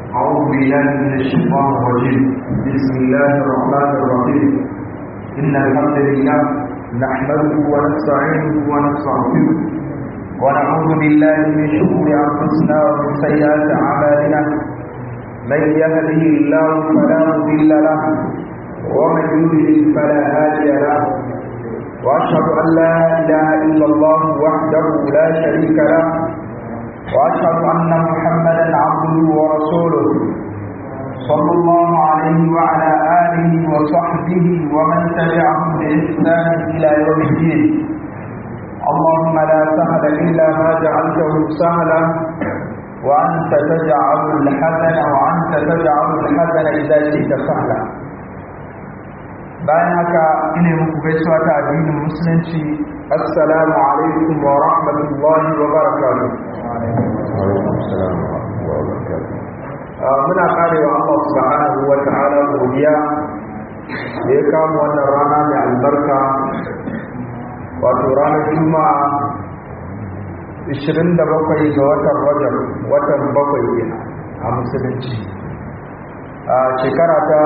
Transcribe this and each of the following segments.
أعوذ بالله من الشيطان الرجيم بسم الله الرحمن الرحيم إن الحمد لله نحمده ونستعينه ونستغفره ونعوذ بالله من شرور أنفسنا ومن سيئات أعمالنا من يهده الله فلا مضل له ومن يضلل فلا هادي له وأشهد أن لا إله إلا الله وحده لا شريك له وأشهد أن محمدا عبده ورسوله صلى الله عليه وعلى آله وصحبه ومن تبعهم بإحسان إلى يوم الدين اللهم لا سهل إلا ما جعلته سهلا وأنت تجعل الحزن وأنت تجعل الحزن إذا شئت سهلا bayan haka ina muku gaisuwa ta addinin musulunci assalamu alaikum wa rahmatullahi wa barakatuh muna karewa Allah subhanahu wa ta'ala godiya da ya kama wannan rana mai albarka wato ranar juma'a 27 ga watan rajab watan bakwai kenan a musulunci a shekara ta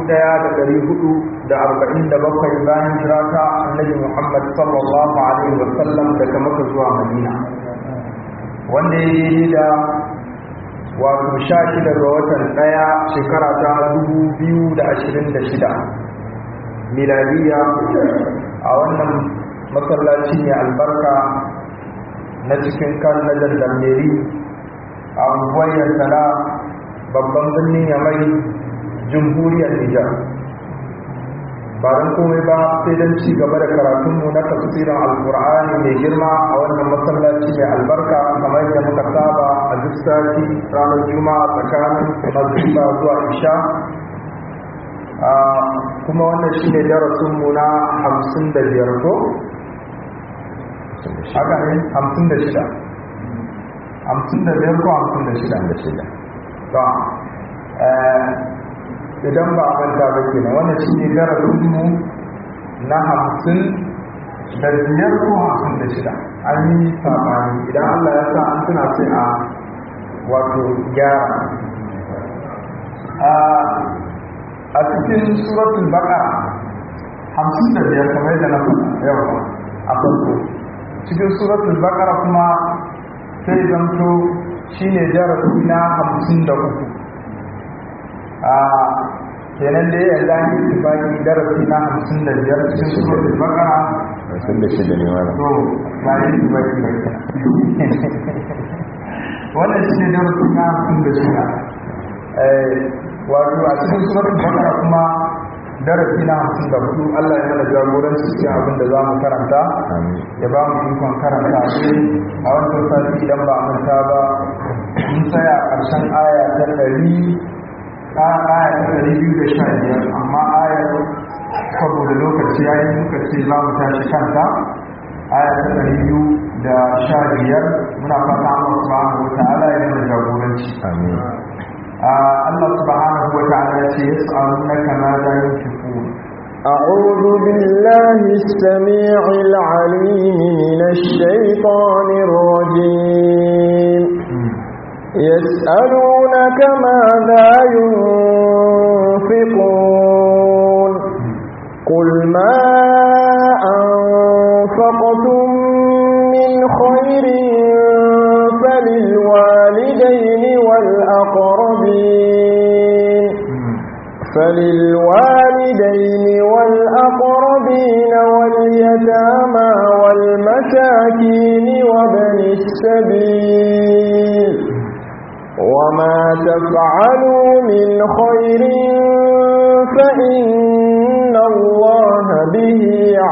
1447 bayan jira ta annabi Muhammad sallallahu alaihi wa sallam daga Makka zuwa Madina wanda ya yi da wato 16 ga watan daya shekara ta 2026 miladiya a wannan masallaci ne albarka na cikin kan na dandameri a unguwar yantala babban birnin yamai jamhuriyar nijar ba don komai ba sai don ci gaba da karatunmu na tafsirin alkur'ani mai girma a wannan masallaci mai albarka kamar yadda muka saba a duk sati ranar juma'a tsakanin magriba zuwa isha kuma wannan shi ne darasinmu na hamsin da biyar ko? haka ne hamsin da shida hamsin da biyar ko hamsin da shida da shida ba idan ba a manta ba ke na wannan shi ne darasinmu na hamsin da biyar ko hamsin da shida an yi sabani idan allah ya sa an tuna sai a wato gyara a cikin suratul baka hamsin da biyar kamar yadda na yawa a farko cikin suratul baqara kuma sai zanto shine darasi na 53 a kenan da ya zani tibaki darasi na 55 cikin suratul baqara sun da shi da ne wala to ba yi tibaki ba wannan shine darasi na 56 eh wato a cikin suratul baqara kuma darasi na hamsin da hudu Allah ya mana jagoranci cikin abin da za mu karanta ya ba mu ikon karanta ne a wancan sati idan ba manta ba mun tsaya ƙarshen aya ta ɗari a aya ta ɗari biyu da sha biyar amma ayar saboda lokaci ya yi muka ce za mu tashi kanta aya ta ɗari biyu da sha biyar muna fata Allah subhanahu wa ta'ala ya mana jagoranci amin Allah subhanahu wa ta'ala ya ce yas'alunaka ma za yunfiqun أعوذ بالله السميع العليم من الشيطان الرجيم يسألونك ماذا ينفقون قل ما أنفقتم من خير فللوالدين والأقربين فللوالدين والأقربين واليتامى والمساكين وابن السبيل وما تفعلوا من خير فإن الله به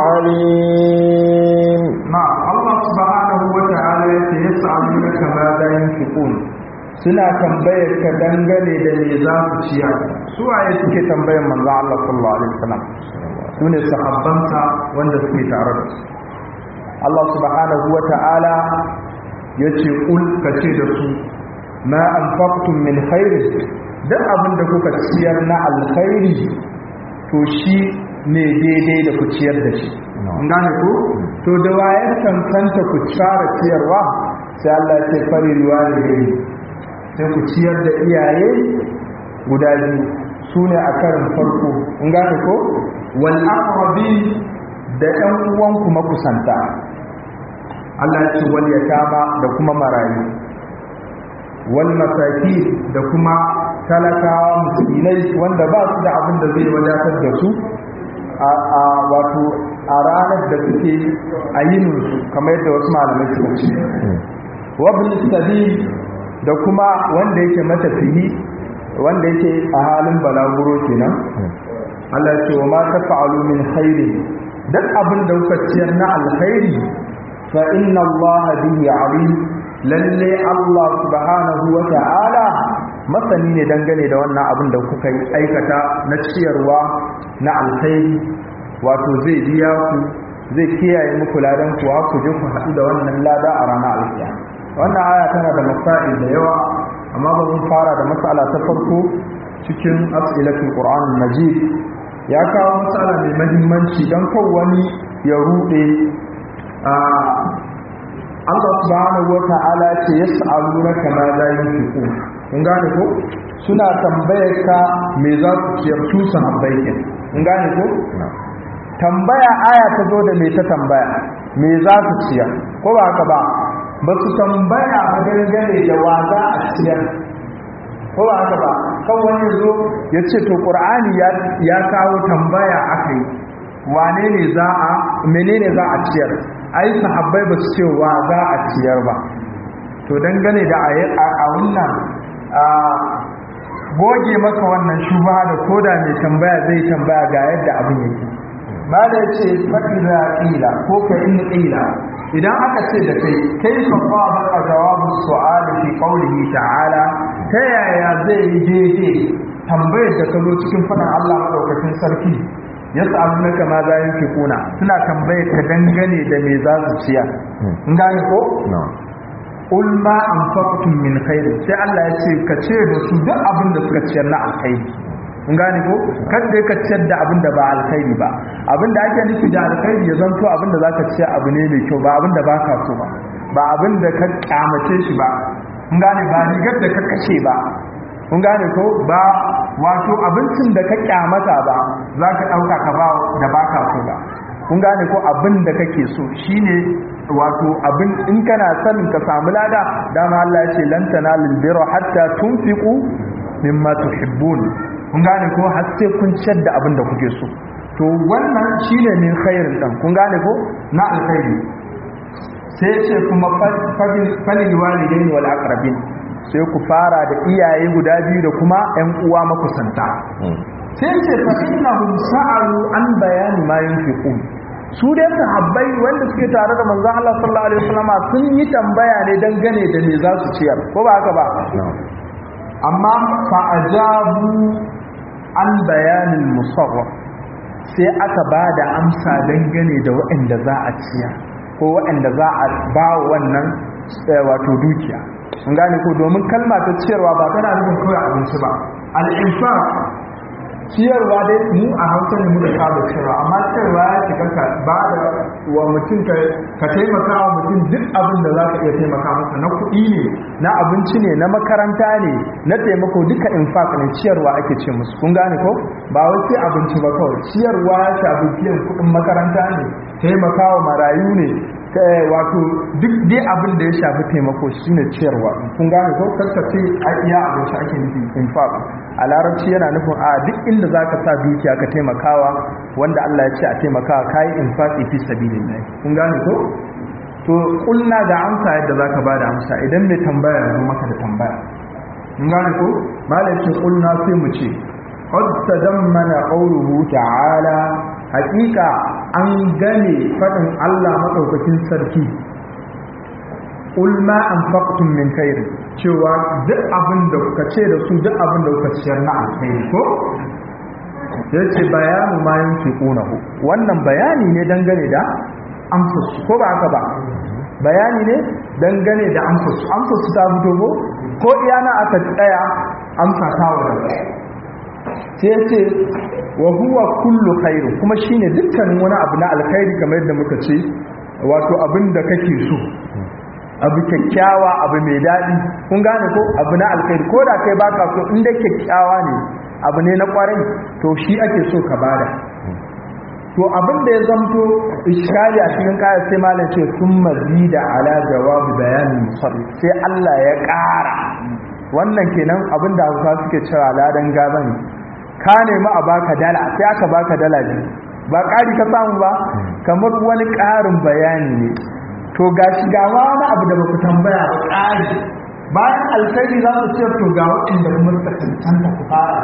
عليم نعم الله سبحانه وتعالى يسألونك ماذا ينفقون suna tambayar ka dangane da me za su ciya su waye suke tambayar manzo Allah sallallahu alaihi wasallam su ne sahabbansa wanda suke tare da su Allah subhanahu wa ta'ala yace kul kace da su ma anfaqtum min khairin duk abin da kuka ciyar na alkhairi to shi ne daidai da ku ciyar da shi gane ko to da waye cancanta ku fara ciyarwa sai Allah ya ce fari ruwa ne sai ku ciyar da iyaye guda biyu su ne a karin farko in gane ko wal aqrabi da ɗan uwanku makusanta Allah ya ce wal yatama da kuma marayu wal masaki da kuma talakawa miskinai wanda ba su da abin da zai wadatar da su a wato a ranar da suke a yininsu kamar yadda wasu malamai suka ce wabin sabil da kuma wanda yake matafiyi wanda yake a halin balaguro kenan Allah ya ce wa ma tafa'alu min khairi duk abin da kuka ciyar na alkhairi fa inna Allah bihi alim lalle Allah subhanahu wa ta'ala masani ne dangane da wannan abin da kuka yi aikata na ciyarwa na alkhairi wato zai biya ku zai kiyaye muku ladan kuwa ku je ku haɗu da wannan lada a ranar alkiya wannan aya tana da masail da yawa amma ba mun fara da mas'ala ta farko cikin as'ilatul qur'an majid ya kawo matsala mai mahimmanci don kan wani ya rude Allah subhanahu wa ta'ala ce yas'alunaka ma la yunfiqun kun gane ko suna tambayar ka me za su ciyar su sahabbai ke kun gane ko tambaya aya ta zo da me ta tambaya me za su ciyar ko ba haka ba ba su tambaya ba dangane da wa za a ciyar ko ba haka ba kan wani zo ya ce to qur'ani ya kawo tambaya akai wane ne za a menene za a ciyar ai sahabbai ba su ce wa za a ciyar ba to dangane da a wannan goge maka wannan shubha da koda mai tambaya zai tambaya ga yadda abin yake ba da ce fa'iza ƙila ko ka in ƙila idan aka ce da kai kai fafa baka jawabin su'ali fi qaulihi ta'ala ta yaya zai yi daidai tambayar da ka zo cikin faɗin Allah madaukakin sarki yas'alunaka ma za yunfiquna suna tambayar ka dangane da me za su ciya in gane ko qul ma anfaqtum min khair sai Allah ya ce ka ce da su duk abin da suka ciyar na alkhairi in gane ko kada ka ciyar da abin da ba alkhairi ba abin da ake nufi da alkhairi ya zanto abin da zaka ciyar abu ne mai kyau ba abin da baka so ba ba abin da ka kyamace shi ba in gane ba rigar da ka kashe ba kun gane ko ba wato abincin da ka kyamata ba za ka ɗauka ka ba da baka so ba kun gane ko abin da kake so shine wato abin in kana son ka samu lada dama Allah ya ce lan tanalul birra hatta tunfiqu mimma tuhibbun kun gane ko har sai kun ciyar da abin da kuke so to wannan shine min khairin dan kun gane ko na alkhairi sai ce kuma falil walidaini wal aqrabin sai ku fara da iyaye guda biyu da kuma ƴan uwa makusanta sai ce fa innahum sa'alu an bayani ma yunfiqun su dai sahabbai wanda suke tare da manzon Allah sallallahu alaihi wasallam sun yi tambaya ne dangane da me za su ciyar ko ba haka ba amma fa ajabu an bayanin musawwar sai aka ba da amsa dangane da waɗanda za a ciyar ko waɗanda za a ba wannan wato dukiya sun gane ko domin kalma ta ciyarwa ba tana nufin kawai abinci ba al'infaq ciyarwa dai mu a hausa ne muka saba ciyarwa amma ciyarwa ya shiga ka ba da wa mutum ka taimaka wa mutum duk abin da za ka iya taimaka masa na kuɗi ne na abinci ne na makaranta ne na taimako duka infaq ne ciyarwa ake ce musu kun gane ko ba wai sai abinci ba kawai ciyarwa ya shafi biyan kuɗin makaranta ne taimaka wa marayu ne wato duk dai abin da ya shafi taimako shine ciyarwa kun gane ko karkace a iya abinci ake nufi infaq a larabci yana nufin a duk inda zaka sa dukiya ka taimakawa wanda Allah ya ce a taimakawa kai infaqi fi sabilillah kun gane ko to kulna da amsa yadda zaka bada amsa idan mai tambaya ya zo maka da tambaya kun gane ko malamin kulna sai mu ce qad tadammana qawluhu ta'ala hakika an gane faɗin Allah maɗaukakin sarki ulma an faƙtun min kairi cewa duk abin da kuka ce da su duk abin da kuka ciyar na alkhairi ko ya ce bayanu ma yin fi ƙunahu wannan bayani ne dangane da amsarsu ko ba haka ba bayani ne dangane da amsarsu amsarsu ta fito ko ko iyana aka tsaya amsa ta wadda sai ya ce wa huwa kullu khairu kuma shine dukkanin wani abu na alkhairi kamar yadda muka ce wato abin da kake so abu kyakkyawa abu mai daɗi kun gane ko abu na alkhairi ko da kai baka so in dai kyakkyawa ne abu ne na kwarai to shi ake so ka bada to abin da ya zamto iskali a cikin kaya sai malam ce sun mazida ala jawabi bayanin musarri sai Allah ya ƙara wannan kenan abin da hausa suke cewa ladan gaba ne ka nemi a baka dala sai aka baka dala biyu ba ƙari ka samu ba kamar wani ƙarin bayani ne to ga shi ga ma wani abu da ba ku tambaya ba ƙari bayan alkhairi za su ce to ga waɗanda kuma suka cancanta ku fara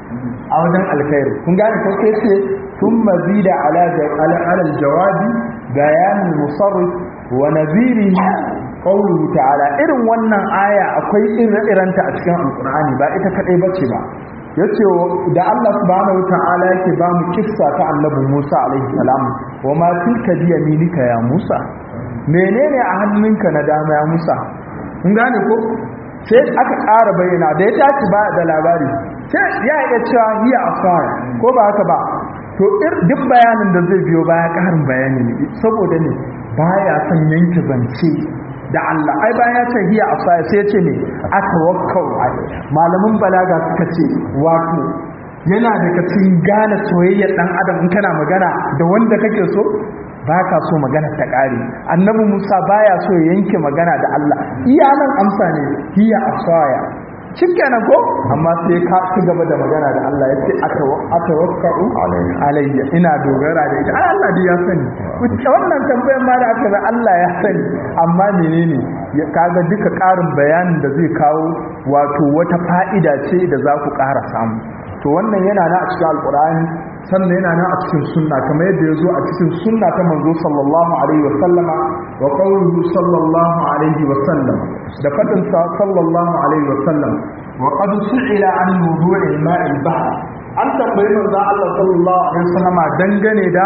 a wajen alkhairi kun gane ko sai ce sun mazida ala alal jawabi bayanin musarrif wa naziri qawluhu ta'ala irin wannan aya akwai irin-iranta a cikin alqur'ani ba ita kadai bace ba yace da Allah subhanahu wata'ala yake ba mu kissa ta annabi Musa alaihi salam wa ma tilka bi yaminika ya Musa menene a hannunka na dama ya Musa kun gane ko sai aka ƙara bayyana da ya tashi ba da labari sai ya iya cewa hiya asara ko ba haka ba to duk bayanin da zai biyo baya ƙarin bayani ne saboda ne baya son yanke zance da Allah ai bayan ya ce hiya asaya sai ya ce ne atawakkau malamin balaga suka ce wato yana daga cikin gane soyayyar dan adam in kana magana da wanda kake so ba ka so magana ta ƙare annabi musa baya so ya yanke magana da allah iya nan amsa ne hiya asaya shikenan ko amma sai ka ci gaba da magana da allah ya ce aka wakka'u alayya ina dogara da ita ai allah dai ya sani wannan tambayar ma da aka ga allah ya sani amma menene ya kaga duka ƙarin bayanin da zai kawo wato wata fa'ida ce da za ku ƙara samu to wannan yana na a cikin alƙur'ani sannan yana nan a cikin sunna kamar yadda ya zo a cikin sunna ta manzo sallallahu alaihi wasallama wa qawluhu sallallahu alaihi wasallam da fadin sa sallallahu alaihi wasallam wa qad su'ila an wudu'i ma'il bahr an tambayi manzo Allah sallallahu alaihi wasallama dangane da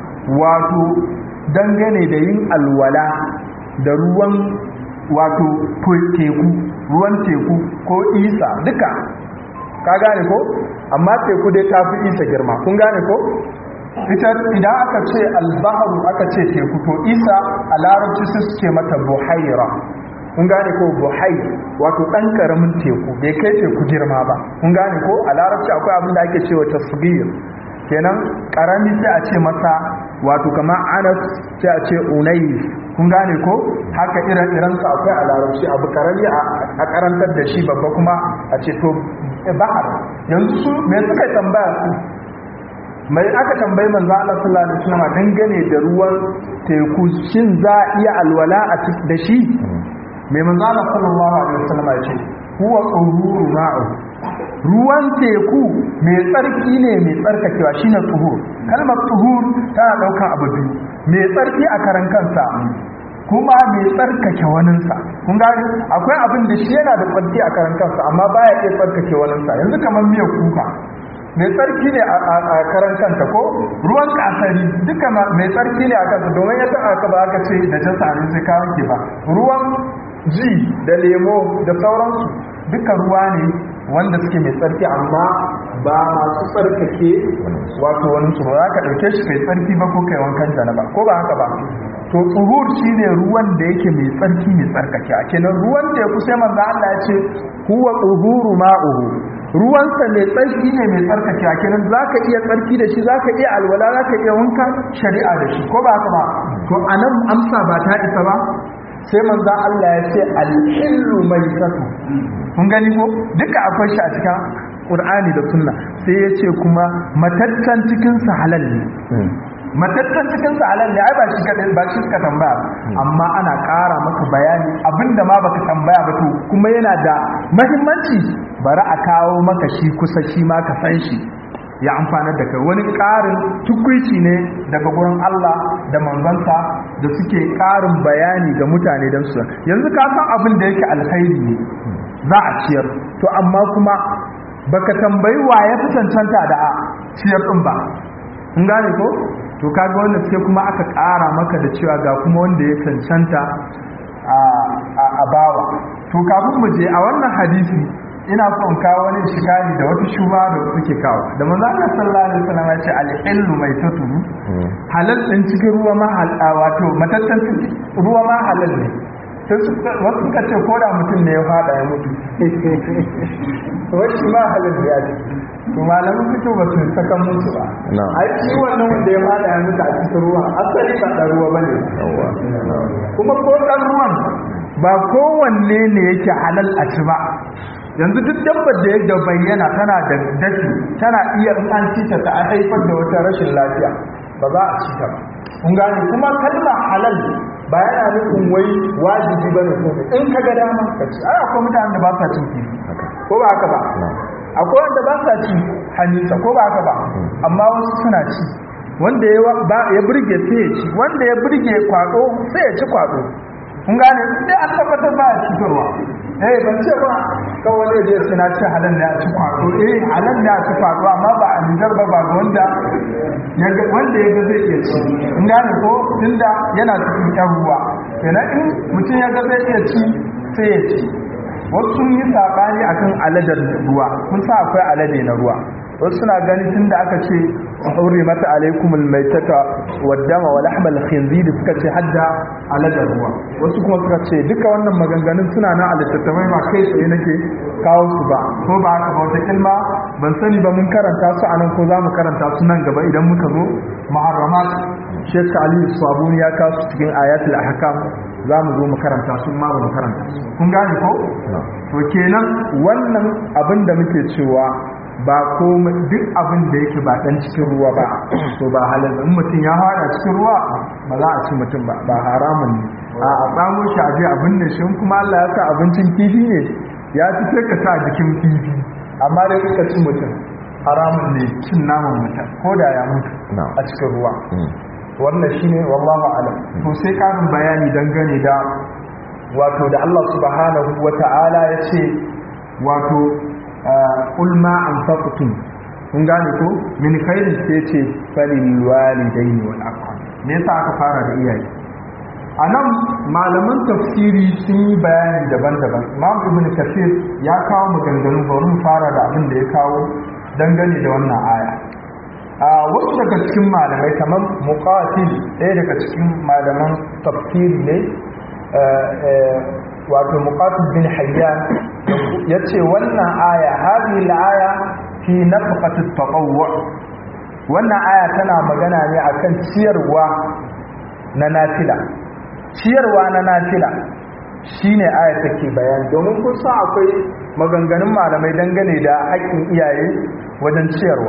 wato dangane da yin alwala da ruwan wato teku ruwan teku ko isa duka ka gane ko amma teku dai ta fi isa girma kun gane ko ita idan aka ce albaharu aka ce teku to isa a larabci su suke mata buhaira kun gane ko buhai wato dan karamin teku bai kai teku girma ba kun gane ko a larabci akwai abin da ake cewa tasgir kenan karami sai a ce masa wato kamar anas sai a ce unai kun gane ko haka irin iransa akwai a larabci abu karami a karantar da shi babba kuma a ce to bahar yanzu su me suka tambaya su mai aka tambayi manzo Allah sallallahu alaihi wasallam dangane da ruwan teku shin za a iya alwala da shi mai manzo Allah sallallahu alaihi wasallam ya ce huwa tuhuru ma'u ruwan teku mai tsarki ne mai tsarkakewa shine tuhur kalmar tuhur tana daukan abu biyu mai tsarki a karan kansa kuma mai tsarkake waninsa kun gani akwai abin da shi yana da tsarki a karan kansa amma baya iya tsarkake waninsa yanzu kamar miyar kuka mai tsarki ne a karan kanta ko ruwan kasari duka mai tsarki ne a kansa domin ya taɓa ka ba aka ce da jasa ne sai ka wanke ba ruwan ji da lemo da sauransu duka ruwa ne wanda suke mai tsarki amma ba masu tsarkake wato wani su ba za ka ɗauke shi kai tsarki ba ko kai wankan janaba ko ba haka ba to tsuhur shine ruwan da yake mai tsarki mai tsarkake a kenan ruwan da ya kusa manzo Allah ya ce huwa tsuhuru ma'uhu ruwansa mai tsarki ne mai tsarkake a kenan zaka iya tsarki da shi zaka iya alwala zaka iya wanka shari'a da shi ko ba haka ba to anan amsa ba ta isa ba sai manzo Allah ya ce al-hillu maitatu kun gani ko duka akwai shi a cikin Qur'ani da Sunna sai ya ce kuma matattan cikin sa halal ne matattan cikin sa halal ne ai ba shi kadai ba shi ka tambaya amma ana ƙara maka bayani abinda ma baka tambaya ba to kuma yana da muhimmanci bari a kawo maka shi kusa shi ma ka san shi ya amfana da kai wani ƙarin tukwici ne daga gurin Allah da manzansa da suke ƙarin bayani ga mutane don su yanzu ka san abin da yake alkhairi ne za a ciyar to amma kuma baka tambayi wa ya fi cancanta da a ciyar ɗin ba in gane ko to kaga wanda sai kuma aka ƙara maka da cewa ga kuma wanda ya cancanta a bawa to kafin mu je a wannan hadisi ina son kawo wani shikari da wata shuba da suke kawo da manzo Allah sallallahu alaihi wasallam ya ce al-ilmu mai taturu halal din cikin ruwa ma wato matattan ruwa ma halal ne wasu suka ce ko da mutum ne ya fada ya mutu wacce ma halin da ya ce to malamin fito ba su saka musu ba a ci wannan wanda ya fada ya mutu a cikin ruwa asali ba ɗan ruwa ba ne kuma ko ɗan ruwan ba kowanne ne yake halal a ci ba yanzu duk dabbar da yadda bayyana tana da dashi tana iya in an ci ta ta haifar da wata rashin lafiya ba za a ci ta ba kun gane kuma kalma halal ba yana nufin wai wajibi bane ko in ka ga dama ka ci ai akwai mutanen da ba sa cin kifi ko ba haka ba akwai wanda ba sa ci hannunsa ko ba haka ba amma wasu suna ci wanda ya burge sai ya ci wanda ya burge kwado sai ya ci kwado kun gane sai an tabbatar ba a cutarwa eh ban ce ba kawai wani da suna ci halal ne a ci kwado eh halal ne a ci kwado amma ba a nijar ba ba wanda wanda ya ga zai iya ci kun gane ko tunda yana cikin yan ruwa kenan in mutum ya ga zai iya ci sai ya ci wasu sun yi saɓani akan aladar ruwa kun sa akwai alade na ruwa wasu suna ganin tun da aka ce haure mata alaikumul maitata waddama wa lahmal khinzir suka ce hadda aladar ruwa wasu kuma suka ce duka wannan maganganun suna na a littattafai ba kai tsaye nake kawo su ba ko ba haka ba wata kilma ban sani ba mun karanta su anan ko za mu karanta su nan gaba idan muka zo muharramat Sheikh Ali Sabuni ya kawo su cikin ayatul ahkam za mu zo mu karanta su ma ba mu karanta su kun gane ko to kenan wannan abin da muke cewa ba ko duk abin da yake ba dan cikin ruwa ba to ba halal in mutum ya fara cikin ruwa ba za a ci mutum ba ba haramun ne a a samu shi a je abin da shi kuma Allah ya sa abincin kifi ne ya ci sai ka sa jikin kifi amma dai ka ci mutum haramun ne cin naman mutum ko da ya mutu a cikin ruwa wannan shine wallahu alam to sai karin bayani dangane da wato da Allah subhanahu wata'ala ya ce wato qul ma anfaqtum kun gane ko min khairin sai ce falil walidaini wal aqrab me yasa aka fara da iyaye anan malaman tafsiri sun yi bayani daban-daban Imam Ibn Kathir ya kawo maganganu bari mu fara da abin da ya kawo dangane da wannan aya a wasu daga cikin malamai kamar muqatil ɗaya daga cikin malaman tafsiri ne wato muqatil bin hayyan yace wannan aya hadhihi al-aya fi nafqati at-tatawwu wannan aya tana magana ne akan ciyarwa na nafila ciyarwa na nafila shine aya take bayani domin kun san akwai maganganun malamai dangane da haƙƙin iyaye wajen ciyarwa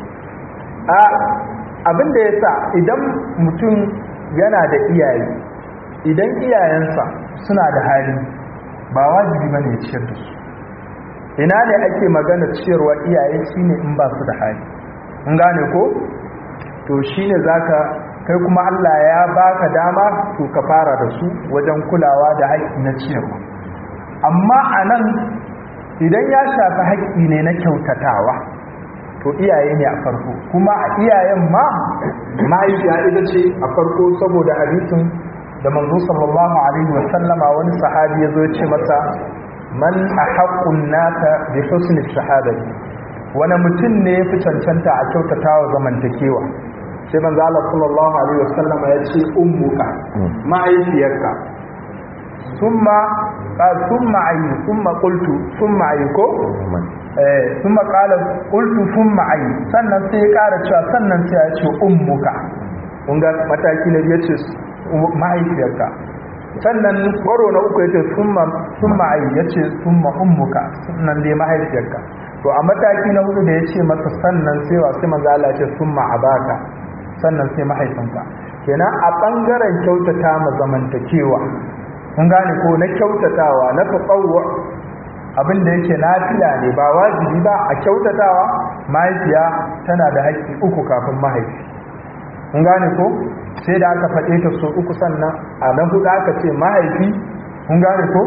a abinda yasa idan mutum yana da iyaye idan iyayensa suna da hali ba wajibi bane ya ciyar da su ina ne ake magana ciyarwa iyaye shine in ba su da hali in gane ko to shine zaka kai kuma Allah ya baka dama to ka fara da su wajen kulawa da haƙƙi na ciyarwa amma anan idan ya shafi haƙƙi ne na kyautatawa to iyaye ne a farko kuma a iyayen ma mahaifiya ita ce a farko saboda hadisin da manzo sallallahu alaihi wasallama wani sahabi ya zo ya ce masa man ahaqqun nasa bi husni shahadati wani mutum ne ya fi cancanta a kyautatawa zamantakewa sai manzo Allah sallallahu alaihi wasallama ya ce ummuka mahaifiyarka thumma thumma ayi thumma qultu thumma ayi ko eh thumma qala qultu thumma ayi sannan sai ya kara cewa sannan sai ya ce ummuka kun ga mataki na biyu ce mahaifiyarka sannan baro na uku yace summa summa ayi yace summa ummuka sannan dai mahaifiyarka to a mataki na hudu da yace masa sannan sai wa sai manzo Allah yace summa abaka sannan sai mahaifinka kenan a bangaren kyautata ma zamantakewa kun gane ko na kyautatawa na tatawwu abin da yake nafila ne ba wajibi ba a kyautatawa mahaifiya tana da haƙƙi uku kafin mahaifi kun gane ko sai da aka faɗe ta so uku sannan a nan hudu aka ce mahaifi kun gane ko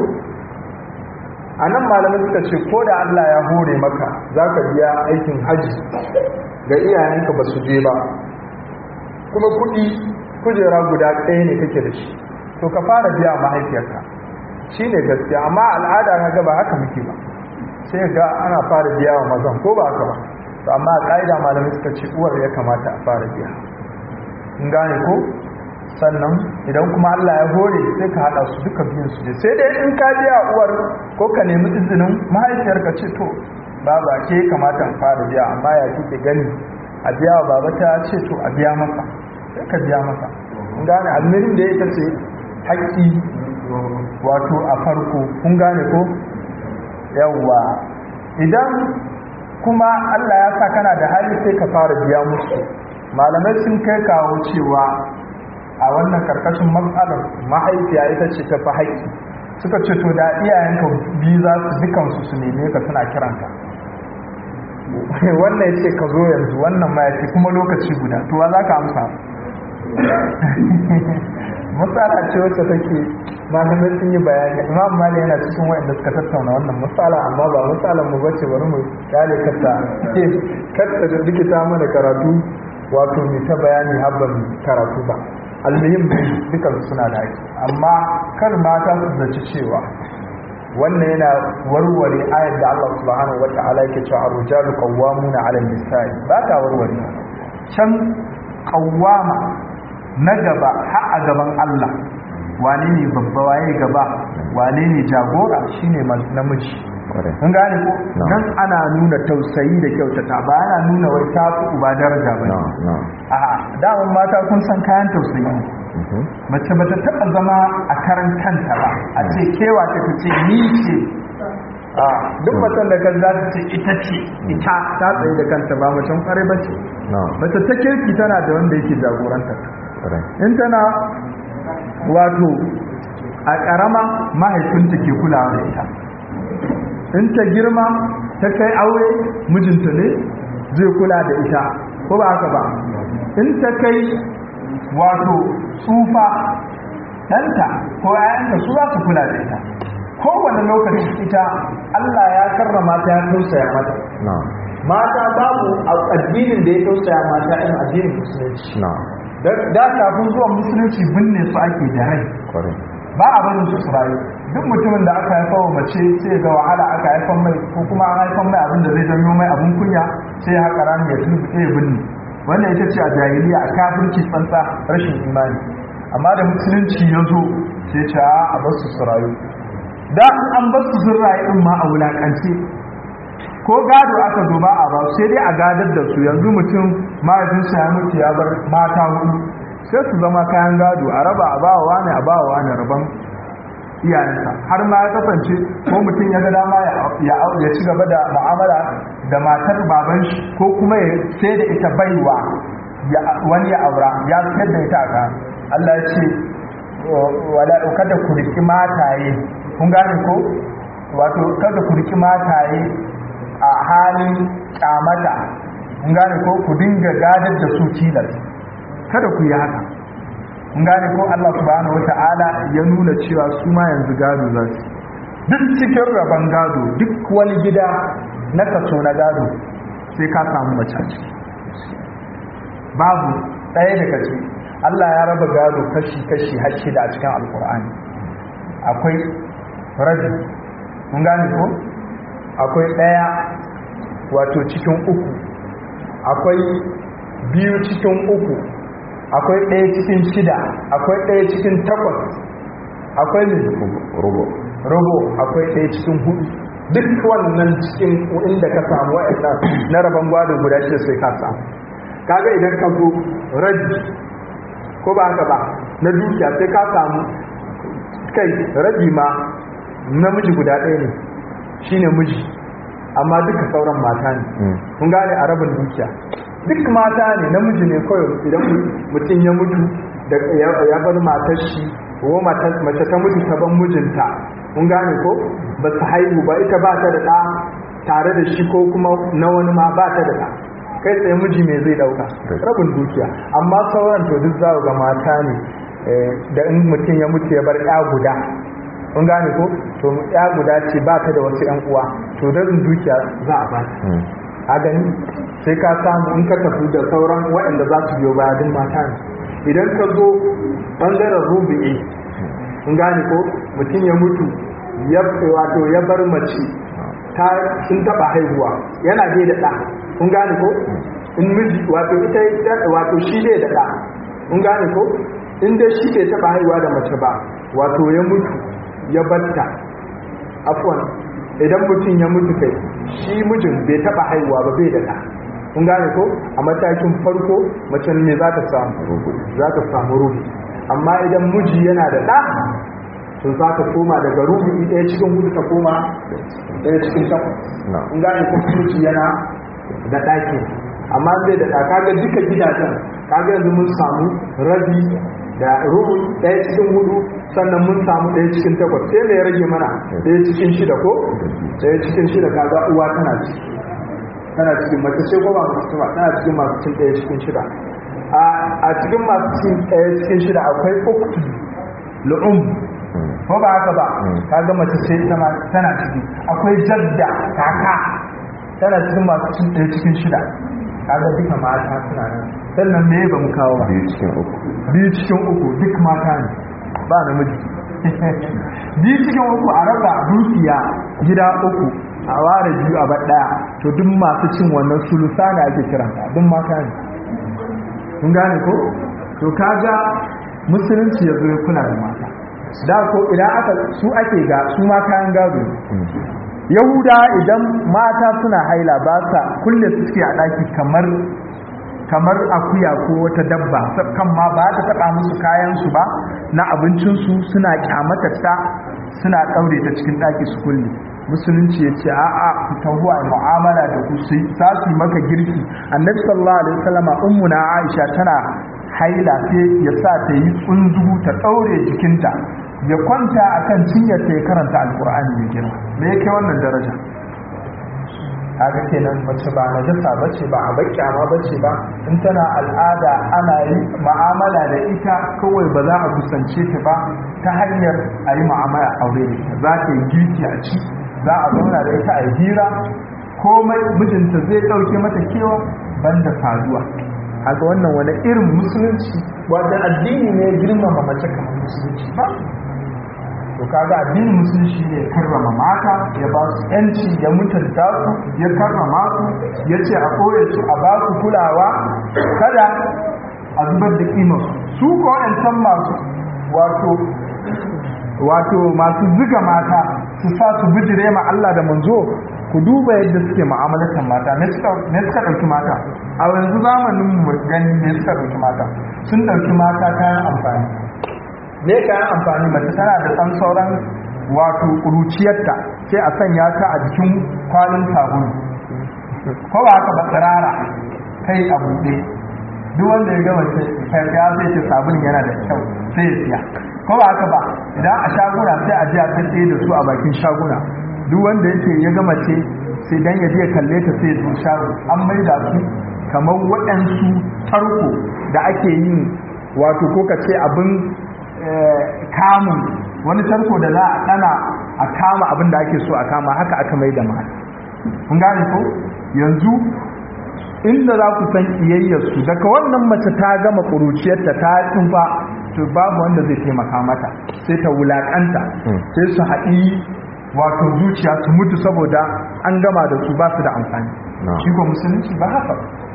a nan malamai suka ce ko da Allah ya hore maka za ka biya aikin haji ga iyayenka ba su je ba kuma kuɗi kujera guda ɗaya ne kake da shi to ka fara biya mahaifiyarka shi ne gaskiya amma al'ada na gaba haka muke ba sai ga ana fara biya wa mazan ko ba haka ba to amma a ƙa'ida malamai suka ce uwar ya kamata a fara biya in gane ko sannan idan kuma Allah ya hore sai ka hada su duka biyun su je sai dai in ka biya uwar ko ka nemi izinin mahaifiyar ka ce to baba ke kamata in fara biya amma ya kike gani a biya wa baba ta ce to a biya masa sai ka biya masa kun gane almirin da ita ce haƙƙi wato a farko kun gane ko yawwa idan kuma Allah ya sa kana da hali sai ka fara biya musu malamai sun kai kawo cewa a wannan karkashin matsalar mahaifiya ita ce ta fi haƙƙi suka ce to da iyayenka biyu za su dukansu su neme ka suna kiranka wannan ya ce ka zo yanzu wannan ma ya ce kuma lokaci guda to wa za ka amsa matsala ce wacce take malamai sun yi bayani imam mali yana cikin wa'anda suka tattauna wannan matsala amma ba matsalan mu bace bari mu kale kata kata da dikita mana karatu wato mai ta bayani habban karatu ba almuhim dukan suna da haƙi amma kar mata su zaci cewa wannan yana warware ayar da Allah subhanahu wata'ala yake cewa ar-rijalu qawwamuna 'ala an-nisa'i ba ta warware can qawwama na gaba har a gaban Allah wane ne babba waye gaba wane ne jagora shine namiji kun gane ko dan ana nuna tausayi da kyautata ba ana nuna wai ta fi uba daraja ba a daman mata kun san kayan tausayi mace ba ta taɓa zama a karan kanta ba a ce kewa ta ce ni ce duk macen da kan za ta ce ita ce ita ta tsaye da kanta ba macen kwarai ba ce mace ta kirki tana da wanda yake jagorantar in tana wato a ƙarama mahaifinta ke kulawa da ita in ta girma ta kai aure mijinta ne zai kula da ita ko ba haka ba in ta kai wato tsufa ɗanta ko ‘ya'yanta su za su kula da ita kowane lokaci ita Allah ya karrama ta ya tausaya mata mata babu addinin da ya tausaya mata in addinin musulunci da kafin zuwan musulunci binne su ake da rai ba a barin su rayu duk mutumin da aka haifa wa mace sai ga wahala aka haifan mai ko kuma an haifan mai abin da zai janyo mai abin kunya sai ya haƙa rami ya tuni ya binne wannan ita ce a jahiliya a kafirci tsantsa rashin imani amma da musulunci ya zo sai ce a bar su rayu da an bar su sun rayu din ma a wulakance ko gado aka zo ba a ba sai dai a gadar da su yanzu mutum mahaifinsa ya mutu ya bar mata hudu sai su zama kayan gado a raba a bawa wani a bawa wani rabon iyayensa har ma ya kasance ko mutum ya ga dama ya ci gaba da mu'amala da matar baban shi ko kuma ya sai da ita baiwa wani ya aura ya sayar da ita a Allah ya ce wala kada ku riki mataye kun gane ko wato kada ku riki mataye a halin kyamata kun gane ko ku dinga gadar da su tilas kada ku yi haka kun gane ko Allah subhanahu wata'ala ya nuna cewa su ma yanzu gado za su duk cikin rabon gado duk wani gida na kaso na gado sai ka samu mace ciki babu ɗaya daga ciki Allah ya raba gado kashi-kashi har shida a cikin alkur'ani akwai rabi kun gane ko akwai ɗaya wato cikin uku akwai biyu cikin uku akwai ɗaya cikin shida akwai ɗaya cikin takwas akwai ne rubo rubo akwai ɗaya cikin hudu duk wannan cikin inda ka samu wa'annan na rabon gwado guda shi sai ka samu kaga idan ka zo rabi ko ba haka ba na dukiya sai ka samu kai rabi ma namiji guda ɗaya ne shine miji amma duka sauran mata ne kun gane a rabin dukiya duk mata ne namiji ne kawai idan mutum ya mutu da ya bar matar shi ko mace ta mutu ta ban mijinta kun gane ko ba su haihu ba ita ba ta da ɗa tare da shi ko kuma na wani ma ba ta da ɗa kai tsaye miji mai zai ɗauka rabin dukiya amma sauran to duk za ga mata ne da in mutum ya mutu ya bar ɗa guda kun gane ko to ɗa guda ce ba ta da wasu ƴan uwa to rabin dukiya za a ba a gani sai ka samu in ka tafi da sauran waɗanda za su biyo baya duk mata ne idan ka zo ɓangaren rubi'i in gane ko mutum ya mutu ya wato ya bar mace ta sun taɓa haihuwa yana dai da ɗa kun gane ko in miji wato ita wato shi dai da ɗa kun gane ko in dai shi bai taba haihuwa da mace ba wato ya mutu ya batta afwan idan mutum ya mutu kai shi mijin bai taba haihuwa ba bai da ɗa kun gane ko a matakin farko mace ne za ta samu za ta samu ruhu amma idan miji yana da ɗa to za ta koma daga ruhu ɗaya cikin hudu ta koma ɗaya cikin takwas kun gane ko miji yana da ɗaki amma zai da ɗa kaga duka gidajen kaga yanzu mun samu rabi da rubu ɗaya cikin hudu sannan mun samu ɗaya cikin takwas sai mai rage mana ɗaya cikin shida ko ɗaya cikin shida kaga uwa tana ciki tana cikin mace ce ko ba mace ba tana cikin masu cin ɗaya cikin shida a cikin masu cin ɗaya cikin shida akwai uktu lu'um ko ba haka ba kaga mace ce tana ciki akwai jadda kaka tana cikin masu cin ɗaya cikin shida kaga duka mata suna nan sannan me ba mu kawo ba biyu cikin uku biyu cikin uku duk mata ne ba namiji biyu cikin uku a raba dukiya gida uku a ware biyu a bar daya to duk masu cin wannan sulusa ne ake kiran duk mata ne kun gane ko to kaga musulunci ya zo ya kula da mata da ko idan aka su ake ga su ma kayan gado yahuda idan mata suna haila ba sa kulle suke a daki kamar kamar akuya ko wata dabba kan ma ba ta taba musu kayansu ba na abincinsu suna kyamata ta suna daure ta cikin daki su kulle musulunci ya ce a'a ku taho a mu'amala da ku sai za su maka girki annabi sallallahu alaihi wasallama ummuna aisha tana haila sai ya sa ta yi tsunzugu ta daure jikinta ya kwanta akan cinyar ta ya karanta alqur'ani mai girma me yake wannan daraja kaga kenan mace ba najasa bace ba a bakyama bace ba in tana al'ada ana yi mu'amala da ita kawai ba za a kusance ta ba ta hanyar a yi mu'amala aure da ita za ta yi girki a ci za a zauna da ita a yi hira komai mijinta zai ɗauke mata kewa banda saduwa haka wannan wani irin musulunci wanda addini ne girmama mace kamar musulunci ba to kaga addinin musulunci ne karrama mata ya ba su yanci ya mutunta su ya karrama su ya ce a koye su a ba su kulawa kada a zubar da kimar su ko waɗancan masu wato wato masu ziga mata su sa su bijire ma Allah da manzo ku duba yadda suke mu'amalatan mata me suka ɗauki mata a yanzu zamanin mu gani me suka ɗauki mata sun ɗauki mata kayan amfani me kayan amfani mace tana da san sauran wato kuruciyarta sai a sanya ta a jikin kwalin sabulu ko ba haka ba tsirara kai a buɗe duk wanda ya gama ce kai ya sai ce sabulun yana da kyau sai ya siya ko ba haka ba idan a shaguna sai a je a tsaye da su a bakin shaguna duk wanda yake ya gama ce sai dan ya je ya kalle ta sai ya shago an maida su kamar waɗansu tarko da ake yin wato ko ka ce abin kamun wani tarko da za a ɗana a kama abin da ake so a kama haka aka mai da mata kun gane ko yanzu inda za ku san iyayyarsu daga wannan mace ta gama ƙuruciyarta ta tsufa to babu wanda zai taimaka mata sai ta wulaƙanta sai su haɗi wato zuciya su mutu saboda an gama da su ba su da amfani shi ko musulunci ba haka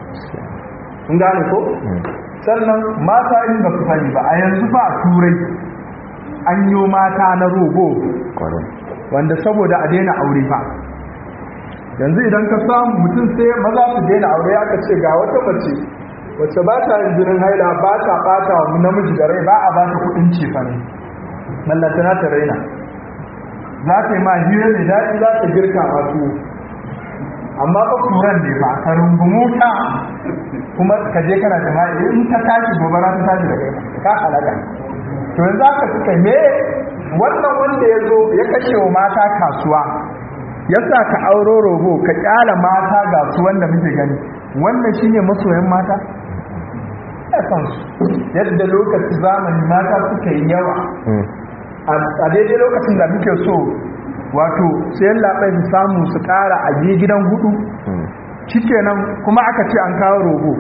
kun gane ko sannan mata in ba su sani ba a yanzu ba a turai an yi mata na rogo wanda saboda a daina aure ba yanzu idan ka samu mutum sai maza su daina aure aka ce ga wata mace wacce ba ta yin jinin haila ba ta bata wa namiji da rai ba a ba ta kudin cefa ne mallantana ta raina za ta yi ma hira mai daɗi za ta girka masu amma ba turan ne ba ka rungumu ta kuma ka je kana jama'i in ta tashi gobara ta tashi da kai ka halaka to yanzu aka suka me wannan wanda ya zo ya kashe wa mata kasuwa ya sa ka auro rogo ka kyala mata ga su wanda muke gani wannan shine masoyan mata ya san su yadda lokaci zamani mata suka yi yawa a daidai lokacin da muke so wato sayan labai su samu su kara a gidan hudu shikenan kuma aka ce an kawo rogo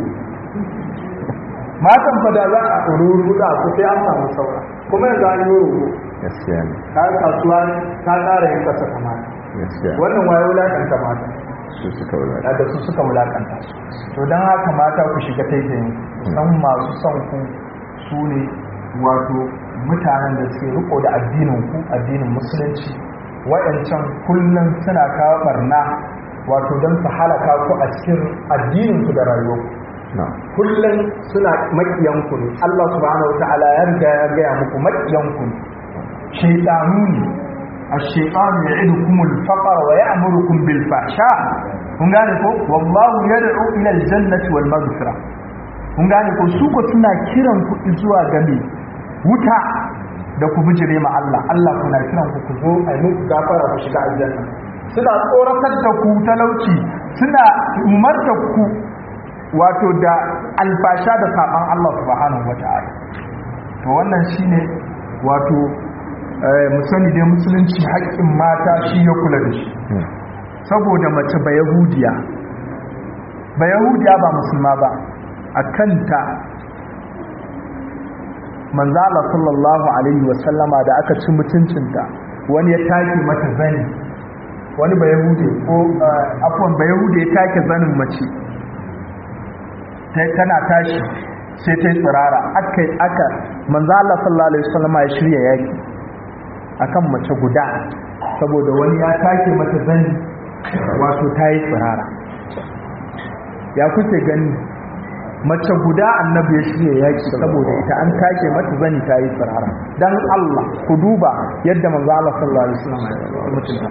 matan fada za a ruruda ku sai an samu saura kuma yanzu an yi rogo gaskiya ne ta kasuwa ta ƙara yin kasa kamata gaskiya wannan waye wulakanta mata su suka wulata da su suka wulakanta to don haka mata ku shiga taitayin san masu son ku su ne wato mutanen da suke riko da addinin ku addinin musulunci waɗancan kullum suna kawo barna wato don su halaka ku a cikin addinin ku da rayuwarku kullum suna makiyanku ne Allah subhanahu wataala ya riga ya gaya muku makiyanku ne shaytanu ne الشيطان يعدكم الفقر ويأمركم بالفحشاء kun gane ko wallahu yad'u ila aljannati wal maghfira kun gane ko su ko suna kiran ku zuwa ga me wuta da ku bijire ma Allah Allah kuna kiran ku ku zo a muku gafara ku shiga aljanna suna tsoratar da ku talauci suna umarta ku wato da alfasha da saban Allah subhanahu wataala to wannan shine wato mu sani dai musulunci haƙƙin mata shi ya kula da shi saboda mace ba yahudiya ba yahudiya ba musulma ba a kanta manzala sallallahu alaihi wasallama da aka ci mutuncinta wani ya take mata zani wani ba yahudi ko afwan ba yahudi ya take zanin mace tana tashi sai ta yi tsirara aka aka manzala sallallahu alaihi wasallama ya shirya yaki akan mace guda saboda wani ya take mata zani wato ta yi tsirara ya kuke gani mace guda annabi ya shirya yaki saboda ita an take mata zani ta yi tsirara dan Allah ku duba yadda manzo Allah sallallahu alaihi wasallam ya mutunta